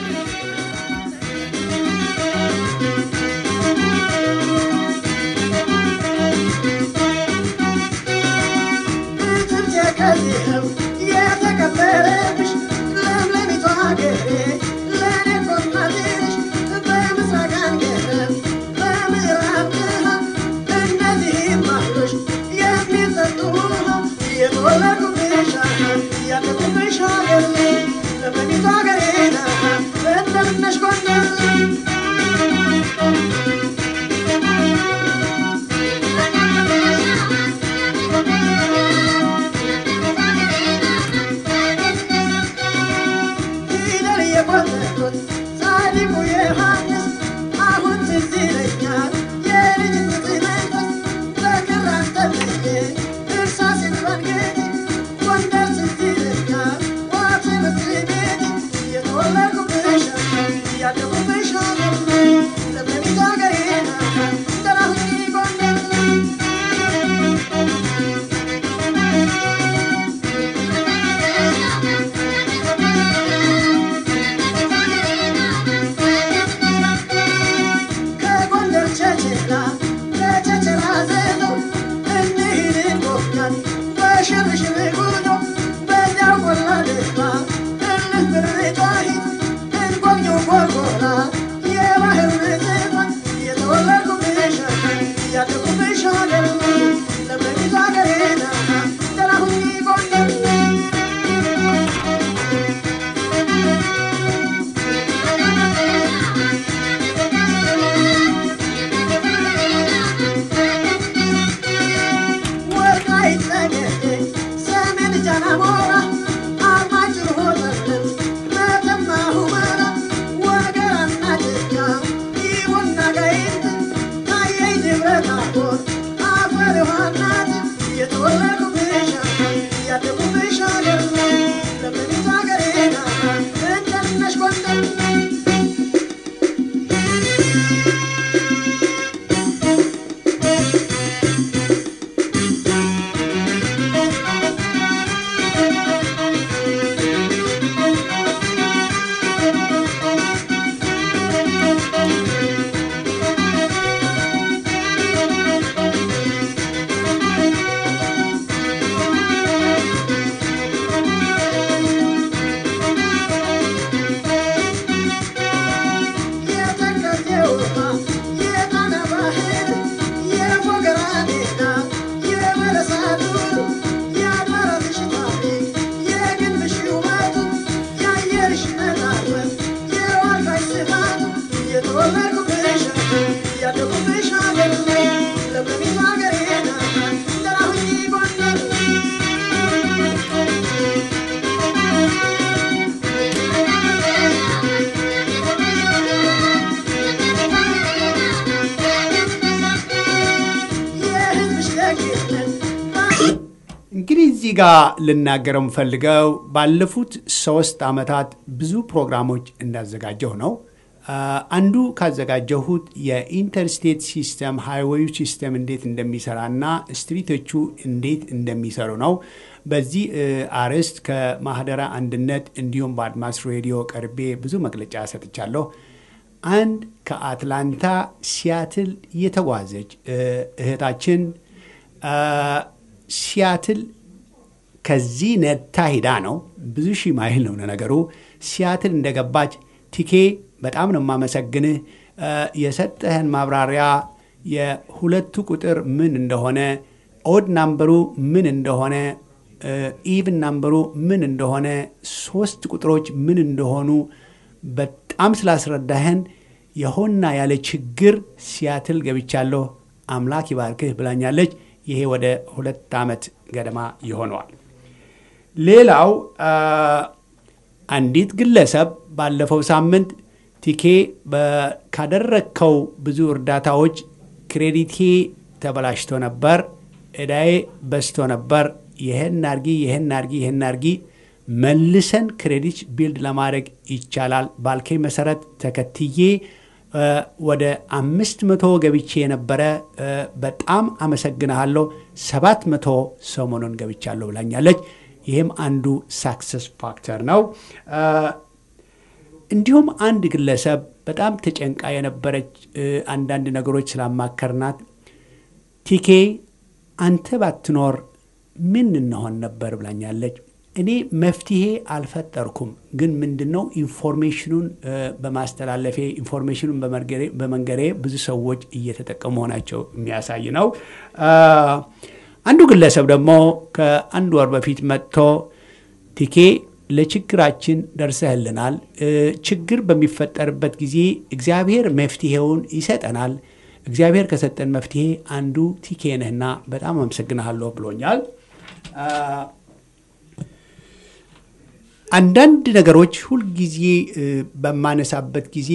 የተከበረብሽ ለምለሚቷ ሀገሬ ለእኔ ኮርማትሽ በምስራቅ አንገረብ በምዕራብ ድሃ እነዚህም አሉሽ የሚጠጡ ውሃ የተወለዱብሽ ያደጉብሽ ሀገር ለምለሚቷ ሀገሬ እንደምነሽ ጎንደር ፊደል የቆጠሩት ጻድቁ ዮሐንስ አሁን ትዝ ይለኛል የልጅነት መንፈስ በክር አንጠልጥዬ እርሳሴን ባንገቴ ጎንደር ትዝ ይለኛል ዋት ትምህርት ቤት የተወለድኩብሽ ያደጉብሽ ሀገር ለምለሚቱ ሀገሬ እንደናሁኝ ጎንደር ከጎንደር ቸርችላ ለቸርችላ ዘዘው እንሂድ እንጎብኛት በሽርሽር ጉዞ በዚያው ቆላ ልባ እልፍ ብርጫሂት እንጎብኘው ጎርጎራ የባህር ምጽዋት የተወለድኩብሽ ያደጉብሽ ሀገር ለምለሚቱ ሀገሬ ደህና ሁኚ ጎንደር ወልቃይት ጠገዴ ሰሜን ጃናሞራ አርማጭሆ ጠለምት መተማ ሁመራ ወገራና ድጋ ይሁና ጋይንት ታየኝ ደብረ ታቦር አፈር ዮሐናት የተወለድኩብሽ ያደጉብሽ ሀገር ለምለሚቱ ሀገሬ እንደምነሽ ጎንደር የተከዜ ውሃ የጣና ባህር የፎገራ ሜዳ የበለሳ ዱር የአድባራትሽ ታሪክ የግንብሽ ውበቱ የአየርሽ ነፃነት የዋልካሽ ስፋቱ የተወለድኩብሽ ያደጉብሽ ሀገር ለምለሚቱ ሀገሬ ደህና ሁኚ ጎንደር የህዝብሽ ደግነት እንግዲህ እዚህ ጋር ልናገረው የምፈልገው ባለፉት ሶስት ዓመታት ብዙ ፕሮግራሞች እንዳዘጋጀሁ ነው። አ፣ አንዱ ካዘጋጀሁት የኢንተርስቴት ሲስተም ሃይዌዩ ሲስተም እንዴት እንደሚሰራና ስትሪቶቹ እንዴት እንደሚሰሩ ነው። በዚህ እ፣ አርዕስት ከማህደረ አንድነት እንዲሁም በአድማስ ሬዲዮ ቀርቤ ብዙ መግለጫ ሰጥቻለሁ። አንድ ከአትላንታ ሲያትል የተጓዘች እ፣ እህታችን አ፣ ሲያትል ከዚህ ነታ ሂዳ ነው። ብዙ ሺህ ማይል ነው ነገሩ። ሲያትል እንደገባች ቲኬ በጣም ነው የማመሰግንህ። እ፣ የሰጠህን ማብራሪያ የሁለቱ ቁጥር ምን እንደሆነ፣ ኦድ ናምበሩ ምን እንደሆነ፣ ኢቭን ናምበሩ ምን እንደሆነ፣ ሶስት ቁጥሮች ምን እንደሆኑ በጣም ስላስረዳህን የሆና ያለ ችግር ሲያትል ገብቻለሁ አምላክ ይባርክህ ብላኛለች። ይሄ ወደ ሁለት ዓመት ገደማ ይሆነዋል። ሌላው አ፣ አንዲት ግለሰብ ባለፈው ሳምንት ቲኬ በ- ካደረግከው ብዙ እርዳታዎች ክሬዲቴ ተበላሽቶ ነበር፣ እዳዬ በዝቶ ነበር፣ ይህን አርጊ፣ ይህን አርጊ፣ ይህን አርጊ መልሰን ክሬዲት ቢልድ ለማድረግ ይቻላል ባልከኝ መሰረት ተከትዬ እ፣ ወደ አምስት መቶ ገብቼ የነበረ እ፣ በጣም አመሰግንሃለሁ ሰባት መቶ ሰሞኑን ገብቻለሁ ብላኛለች። ይህም አንዱ ሳክሰስ ፋክተር ነው። እ፣ እንዲሁም አንድ ግለሰብ በጣም ተጨንቃ የነበረች እ፣ አንዳንድ ነገሮች ስላማከርናት ቲኬ አንተ ባትኖር ምን እንሆን ነበር ብላኛለች። እኔ መፍትሄ አልፈጠርኩም፣ ግን ምንድን ነው ኢንፎርሜሽኑን እ፣ በማስተላለፌ ኢንፎርሜሽኑን በመንገሬ- በመንገሬ ብዙ ሰዎች እየተጠቀሙ መሆናቸው የሚያሳይ ነው። አ፣ አንዱ ግለሰብ ደግሞ ከአንድ ወር በፊት መጥቶ ቲኬ ለችግራችን ደርሰህልናል። እ፣ ችግር በሚፈጠርበት ጊዜ እግዚአብሔር መፍትሄውን ይሰጠናል። እግዚአብሔር ከሰጠን መፍትሄ አንዱ ቲኬ ነህና በጣም አመሰግንሃለሁ ብሎኛል። አ፣ አንዳንድ ነገሮች ሁልጊዜ እ፣ በማነሳበት ጊዜ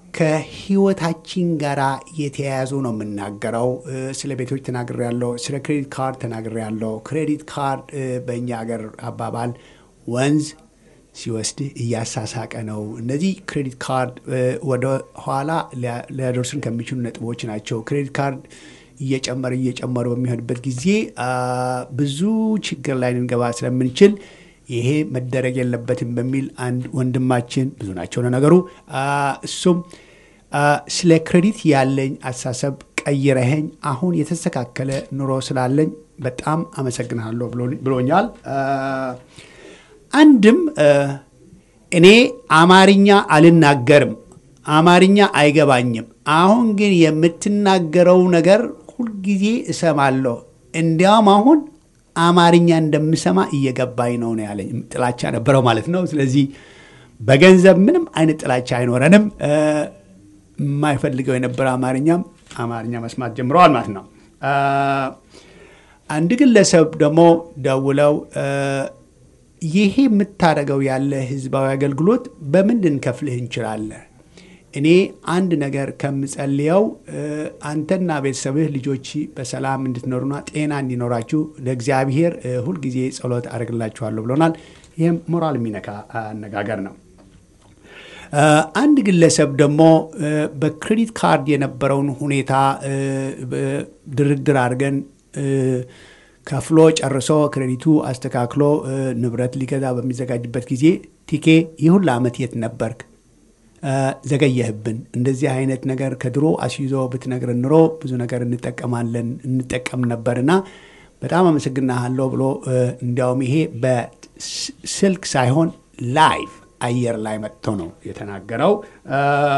ከህይወታችን ጋር የተያያዙ ነው የምናገረው። እ፣ ስለ ቤቶች ተናግሬ ያለው፣ ስለ ክሬዲት ካርድ ተናግሬ ያለው። ክሬዲት ካርድ እ፣ በእኛ ሀገር አባባል ወንዝ ሲወስድህ እያሳሳቀ ነው። እነዚህ ክሬዲት ካርድ እ፣ ወደ ኋላ ሊያ- ሊያደርሱን ከሚችሉ ነጥቦች ናቸው። ክሬዲት ካርድ እየጨመረ እየጨመረ በሚሆንበት ጊዜ አ፣ ብዙ ችግር ላይ ልንገባ ስለምንችል ይሄ መደረግ የለበትም በሚል አንድ ወንድማችን ብዙ ናቸው ለነገሩ አ፣ እሱም አ፣ ስለ ክሬዲት ያለኝ አስተሳሰብ ቀይረኸኝ አሁን የተስተካከለ ኑሮ ስላለኝ በጣም አመሰግናለሁ ብሎ- ብሎኛል። አ፣ አንድም እ፣ እኔ አማርኛ አልናገርም፣ አማርኛ አይገባኝም። አሁን ግን የምትናገረው ነገር ሁልጊዜ እሰማለሁ። እንዲያውም አሁን አማርኛ እንደምሰማ እየገባኝ ነው ነው ያለኝ። ጥላቻ ነበረው ማለት ነው። ስለዚህ በገንዘብ ምንም አይነት ጥላቻ አይኖረንም። እ፣ የማይፈልገው የነበረ አማርኛም አማርኛ መስማት ጀምረዋል ማለት ነው። አ፣ አንድ ግለሰብ ደግሞ ደውለው እ፣ ይሄ የምታደርገው ያለ ህዝባዊ አገልግሎት በምን ልንከፍልህ እንችላለን? እኔ አንድ ነገር ከምጸልየው እ፣ አንተና ቤተሰብህ ልጆች በሰላም እንድትኖሩና ጤና እንዲኖራችሁ ለእግዚአብሔር እ፣ ሁልጊዜ ጸሎት አድርግላችኋለሁ ብሎናል። ይህም ሞራል የሚነካ አነጋገር ነው። እ፣ አንድ ግለሰብ ደግሞ እ፣ በክሬዲት ካርድ የነበረውን ሁኔታ እ፣ በ- ድርድር አድርገን እ፣ ከፍሎ ጨርሶ ክሬዲቱ አስተካክሎ እ፣ ንብረት ሊገዛ በሚዘጋጅበት ጊዜ ቲኬ ይህ ሁሉ ዓመት የት ነበርክ? እ፣ ዘገየህብን። እንደዚህ አይነት ነገር ከድሮ አስይዞ ብትነግረን ኑሮ ብዙ ነገር እንጠቀማለን እንጠቀም ነበርና በጣም አመሰግናሃለሁ ብሎ እ፣ እንዲያውም ይሄ በስልክ ሳይሆን ላይቭ አየር ላይ መጥቶ ነው የተናገረው። እ፣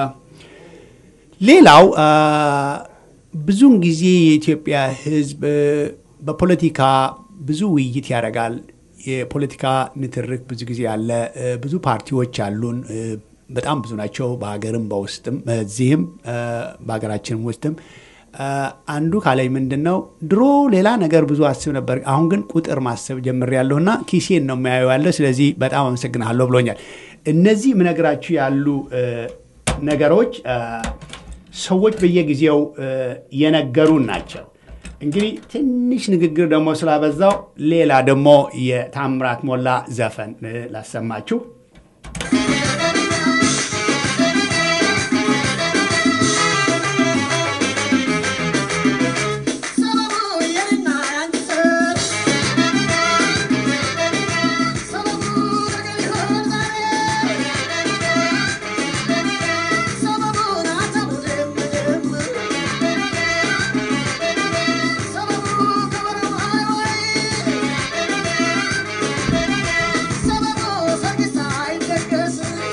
ሌላው እ፣ ብዙውን ጊዜ የኢትዮጵያ ሕዝብ እ፣ በፖለቲካ ብዙ ውይይት ያደርጋል። የፖለቲካ ንትርክ ብዙ ጊዜ አለ። እ፣ ብዙ ፓርቲዎች አሉን። እ፣ በጣም ብዙ ናቸው። በሀገርም በውስጥም እዚህም እ፣ በሀገራችንም ውስጥም እ፣ አንዱ ካላይ ምንድን ነው ድሮ ሌላ ነገር ብዙ አስብ ነበር፣ አሁን ግን ቁጥር ማሰብ ጀምሬያለሁ እና ኪሴን ነው የሚያየው ያለ። ስለዚህ በጣም አመሰግናለሁ ብሎኛል። እነዚህ ምነግራችሁ ያሉ እ፣ ነገሮች እ፣ ሰዎች በየጊዜው እ፣ የነገሩን ናቸው። እንግዲህ ትንሽ ንግግር ደግሞ ስላበዛው ሌላ ደግሞ የታምራት ሞላ ዘፈን እ፣ ላሰማችሁ። ሰበቡ ሰርግ ሳይደገስ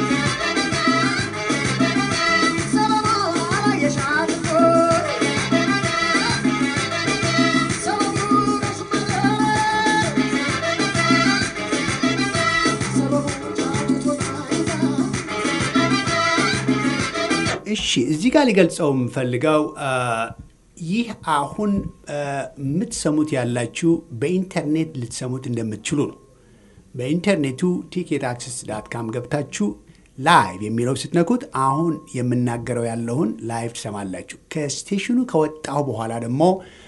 እሺ እዚህ ጋር ሊገልጸው የምፈልገው አ፣ ይህ አሁን አ፣ የምትሰሙት ያላችሁ በኢንተርኔት ልትሰሙት እንደምትችሉ ነው። በኢንተርኔቱ ቲኬት አክሰስ ዳት ካም ገብታችሁ ላይቭ የሚለው ስትነኩት አሁን የምናገረው ያለውን ላይቭ ትሰማላችሁ። ከስቴሽኑ ከወጣሁ በኋላ ደግሞ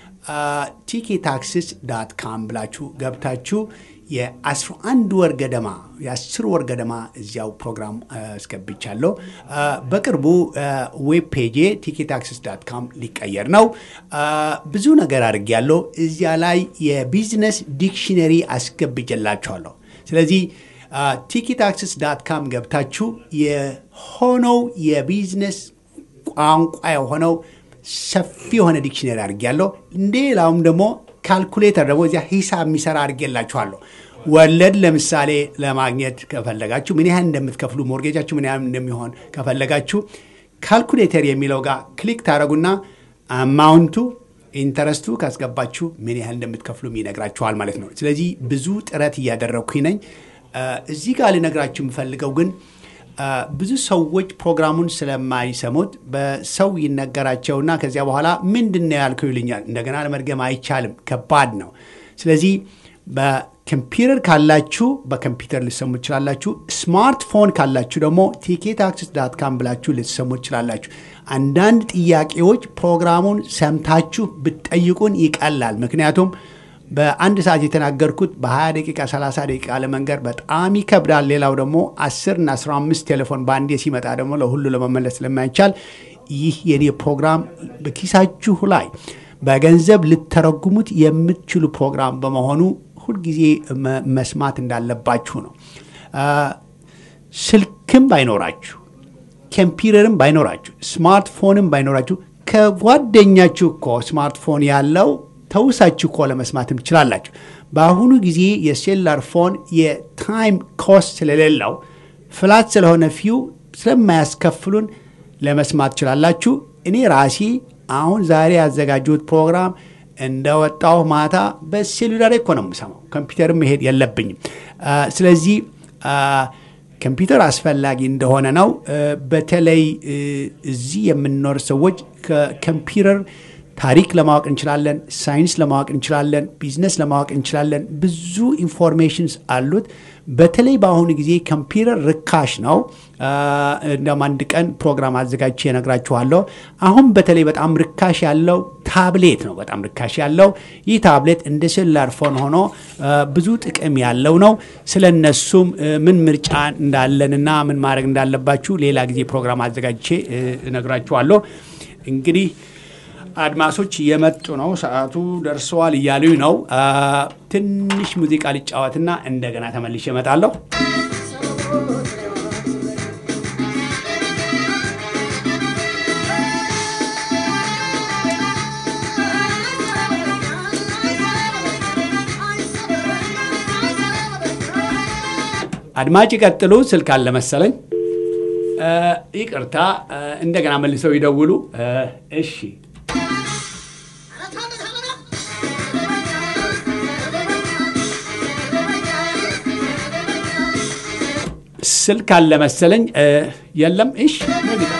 ቲኬት አክሰስ ዳት ካም ብላችሁ ገብታችሁ የ11 ወር ገደማ የ10 ወር ገደማ እዚያው ፕሮግራም አስገብቻለሁ። አ፣ በቅርቡ ዌብ ፔጄ ቲኬት አክሰስ ዳት ካም ሊቀየር ነው። አ፣ ብዙ ነገር አድርጌያለሁ። እዚያ ላይ የቢዝነስ ዲክሽነሪ አስገብጀላችኋለሁ። ስለዚህ ቲኬት አክሰስ ዳት ካም ገብታችሁ የሆነው የቢዝነስ ቋንቋ የሆነው ሰፊ የሆነ ዲክሽነሪ አድርጌያለሁ። ሌላውም ደግሞ ካልኩሌተር ደግሞ እዚያ ሂሳብ የሚሰራ አድርጌላችኋለሁ። ወለድ ለምሳሌ ለማግኘት ከፈለጋችሁ ምን ያህል እንደምትከፍሉ ሞርጌጃችሁ ምን ያህል እንደሚሆን ከፈለጋችሁ ካልኩሌተር የሚለው ጋር ክሊክ ታደረጉና አማውንቱ ኢንተረስቱ ካስገባችሁ ምን ያህል እንደምትከፍሉ ይነግራችኋል ማለት ነው። ስለዚህ ብዙ ጥረት እያደረግኩኝ ነኝ። አ፣ እዚህ ጋር ልነግራችሁ የምፈልገው ግን አ፣ ብዙ ሰዎች ፕሮግራሙን ስለማይሰሙት በሰው ይነገራቸውና ከዚያ በኋላ ምንድን ነው ያልከው ይሉኛል። እንደገና ለመድገም አይቻልም፣ ከባድ ነው። ስለዚህ በኮምፒውተር ካላችሁ በኮምፒውተር ልትሰሙ ትችላላችሁ። ስማርትፎን ካላችሁ ደግሞ ቲኬት አክሰስ ዳት ካም ብላችሁ ልትሰሙ ትችላላችሁ። አንዳንድ ጥያቄዎች ፕሮግራሙን ሰምታችሁ ብትጠይቁን ይቀላል። ምክንያቱም በአንድ ሰዓት የተናገርኩት በ20 ደቂቃ 30 ደቂቃ ለመንገር በጣም ይከብዳል። ሌላው ደግሞ 10 እና 15 ቴሌፎን በአንዴ ሲመጣ ደግሞ ለሁሉ ለመመለስ ስለማይቻል ይህ የኔ ፕሮግራም በኪሳችሁ ላይ በገንዘብ ልተረጉሙት የምትችሉ ፕሮግራም በመሆኑ ሁልጊዜ መ- መስማት እንዳለባችሁ ነው። አ፣ ስልክም ባይኖራችሁ ኮምፒውተርም ባይኖራችሁ ስማርትፎንም ባይኖራችሁ ከጓደኛችሁ እኮ ስማርትፎን ያለው ተውሳችሁ እኮ ለመስማትም ትችላላችሁ። በአሁኑ ጊዜ የሴላር ፎን የታይም ኮስት ስለሌለው ፍላት ስለሆነ ፊው ስለማያስከፍሉን ለመስማት ትችላላችሁ። እኔ ራሴ አሁን ዛሬ ያዘጋጁት ፕሮግራም እንደወጣሁ ማታ በሴሉላር እኮ ነው የምሰማው። ኮምፒውተርም መሄድ የለብኝም። አ፣ ስለዚህ አ፣ ኮምፒውተር አስፈላጊ እንደሆነ ነው። እ፣ በተለይ እ፣ እዚህ የምንኖር ሰዎች ከኮምፒውተር ታሪክ ለማወቅ እንችላለን፣ ሳይንስ ለማወቅ እንችላለን፣ ቢዝነስ ለማወቅ እንችላለን። ብዙ ኢንፎርሜሽንስ አሉት። በተለይ በአሁኑ ጊዜ ኮምፒውተር ርካሽ ነው። አ፣ እንደውም አንድ ቀን ፕሮግራም አዘጋጅቼ እነግራችኋለሁ። አሁን በተለይ በጣም ርካሽ ያለው ታብሌት ነው። በጣም ርካሽ ያለው ይህ ታብሌት እንደ ሴሉላር ፎን ሆኖ አ፣ ብዙ ጥቅም ያለው ነው። ስለ እነሱም እ፣ ምን ምርጫ እንዳለንና ምን ማድረግ እንዳለባችሁ ሌላ ጊዜ ፕሮግራም አዘጋጅቼ እ፣ እነግራችኋለሁ። እንግዲህ አድማሶች እየመጡ ነው። ሰዓቱ ደርሰዋል እያሉኝ ነው። አ፣ ትንሽ ሙዚቃ ልጫወትና እንደገና ተመልሼ እመጣለሁ። አድማጭ ይቀጥሉ። ስልክ አለ መሰለኝ። አ፣ ይቅርታ፣ አ፣ እንደገና መልሰው ይደውሉ። አ፣ እሺ ስልክ አለ መሰለኝ። አ፣ የለም። እሺ ሙዚቃ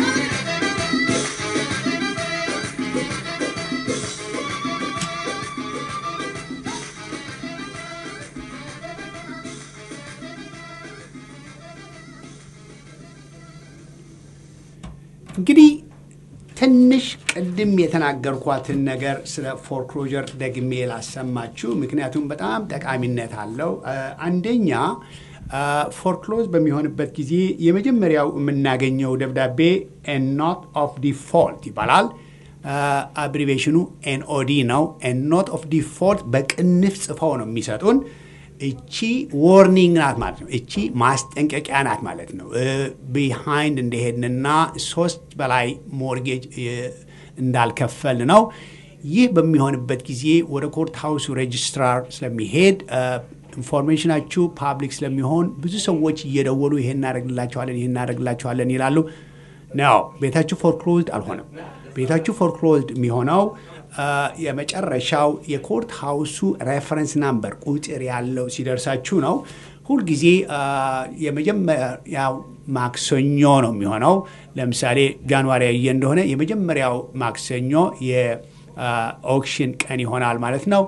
እንግዲህ ትንሽ ቅድም የተናገርኳትን ነገር ስለ ፎርክሎጀር ደግሜ ላሰማችሁ፣ ምክንያቱም በጣም ጠቃሚነት አለው። አ፣ አንደኛ ፎርክሎዝ በሚሆንበት ጊዜ የመጀመሪያው የምናገኘው ደብዳቤ ኖት ኦፍ ዲፎልት ይባላል። አብሪቬሽኑ ኤንኦዲ ነው። ኖት ኦፍ ዲፎልት በቅንፍ ጽፈው ነው የሚሰጡን። እቺ ዎርኒንግ ናት ማለት ነው። እቺ ማስጠንቀቂያ ናት ማለት ነው። ቢሃይንድ እንደሄድንና ሶስት በላይ ሞርጌጅ እንዳልከፈል ነው። ይህ በሚሆንበት ጊዜ ወደ ኮርት ሃውሱ ሬጅስትራር ስለሚሄድ ኢንፎርሜሽናችሁ ፓብሊክ ስለሚሆን ብዙ ሰዎች እየደወሉ ይሄን እናደርግላቸዋለን ይሄን እናደርግላቸዋለን ይላሉ። ነው ቤታችሁ ፎርክሎዝድ አልሆነም። ቤታችሁ ፎርክሎዝድ የሚሆነው የመጨረሻው የኮርት ሃውሱ ሬፈረንስ ናምበር ቁጥር ያለው ሲደርሳችሁ ነው። ሁልጊዜ የመጀመሪያው ማክሰኞ ነው የሚሆነው። ለምሳሌ ጃንዋሪ ያየ እንደሆነ የመጀመሪያው ማክሰኞ የኦክሽን ቀን ይሆናል ማለት ነው።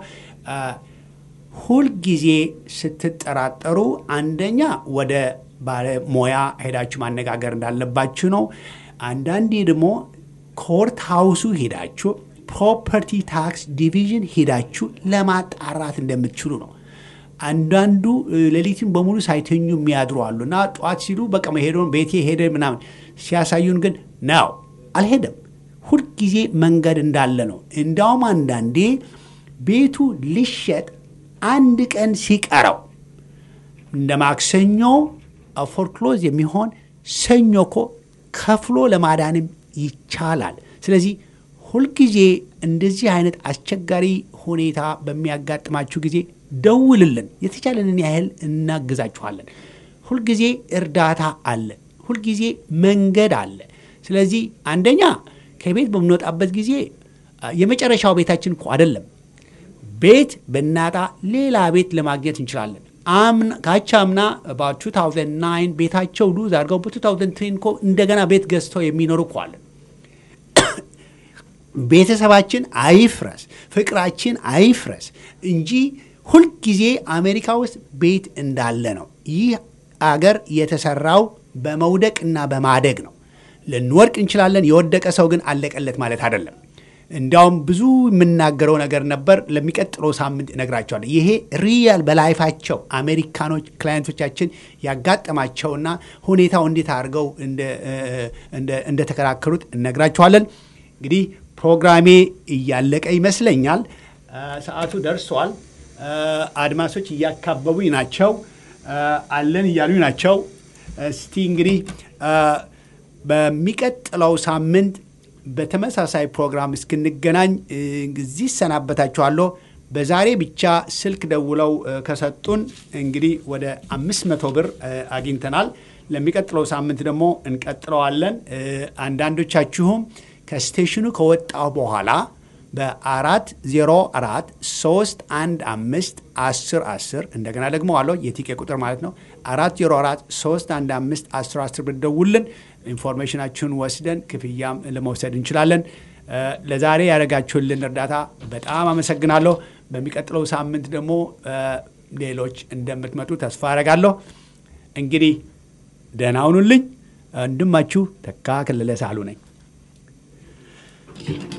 ሁልጊዜ ስትጠራጠሩ አንደኛ ወደ ባለሙያ ሄዳችሁ ማነጋገር እንዳለባችሁ ነው። አንዳንዴ ደግሞ ኮርት ሃውሱ ሄዳችሁ ፕሮፐርቲ ታክስ ዲቪዥን ሄዳችሁ ለማጣራት እንደምትችሉ ነው። አንዳንዱ ሌሊትን በሙሉ ሳይተኙ የሚያድሩ አሉ እና ጠዋት ሲሉ በቃ መሄዱን ቤቴ ሄደ ምናምን ሲያሳዩን ግን ነው አልሄደም። ሁልጊዜ መንገድ እንዳለ ነው። እንዲያውም አንዳንዴ ቤቱ ሊሸጥ አንድ ቀን ሲቀረው እንደ ማክሰኞ ፎርክሎዝ የሚሆን ሰኞ እኮ ከፍሎ ለማዳንም ይቻላል። ስለዚህ ሁልጊዜ እንደዚህ አይነት አስቸጋሪ ሁኔታ በሚያጋጥማችሁ ጊዜ ደውልልን። የተቻለንን ያህል እናግዛችኋለን። ሁልጊዜ እርዳታ አለ። ሁልጊዜ መንገድ አለ። ስለዚህ አንደኛ ከቤት በምንወጣበት ጊዜ የመጨረሻው ቤታችን እኮ አይደለም። ቤት ብናጣ ሌላ ቤት ለማግኘት እንችላለን። ካቻ አምና በ2009 ቤታቸው ሉዝ አድርገው በ2010 እኮ እንደገና ቤት ገዝተው የሚኖሩ እኮ አለን። ቤተሰባችን አይፍረስ፣ ፍቅራችን አይፍረስ እንጂ ሁልጊዜ አሜሪካ ውስጥ ቤት እንዳለ ነው። ይህ አገር የተሰራው በመውደቅ እና በማደግ ነው። ልንወድቅ እንችላለን። የወደቀ ሰው ግን አለቀለት ማለት አይደለም። እንዲያውም ብዙ የምናገረው ነገር ነበር። ለሚቀጥለው ሳምንት እነግራቸዋለሁ። ይሄ ሪያል በላይፋቸው አሜሪካኖች ክላይንቶቻችን ያጋጠማቸውና ሁኔታው እንዴት አድርገው እንደተከራከሩት እነግራቸዋለን። እንግዲህ ፕሮግራሜ እያለቀ ይመስለኛል። ሰዓቱ ደርሷል። አድማሶች እያካበቡኝ ናቸው፣ አለን እያሉኝ ናቸው። እስቲ እንግዲህ በሚቀጥለው ሳምንት በተመሳሳይ ፕሮግራም እስክንገናኝ እዚህ እሰናበታችኋለሁ። በዛሬ ብቻ ስልክ ደውለው ከሰጡን እንግዲህ ወደ አምስት መቶ ብር አግኝተናል። ለሚቀጥለው ሳምንት ደግሞ እንቀጥለዋለን። አንዳንዶቻችሁም ከስቴሽኑ ከወጣሁ በኋላ በአራት ዜሮ አራት ሶስት አንድ አምስት አስር አስር እንደገና ደግሞ አለው የቲኬ ቁጥር ማለት ነው። አራት ዜሮ አራት ሶስት አንድ አምስት አስር አስር ብትደውልን ኢንፎርሜሽናችሁን ወስደን ክፍያም ለመውሰድ እንችላለን። ለዛሬ ያደረጋችሁልን እርዳታ በጣም አመሰግናለሁ። በሚቀጥለው ሳምንት ደግሞ ሌሎች እንደምትመጡ ተስፋ አደርጋለሁ። እንግዲህ ደህና ሁኑልኝ። ወንድማችሁ ተካ ከለለ ሳህሉ ነኝ።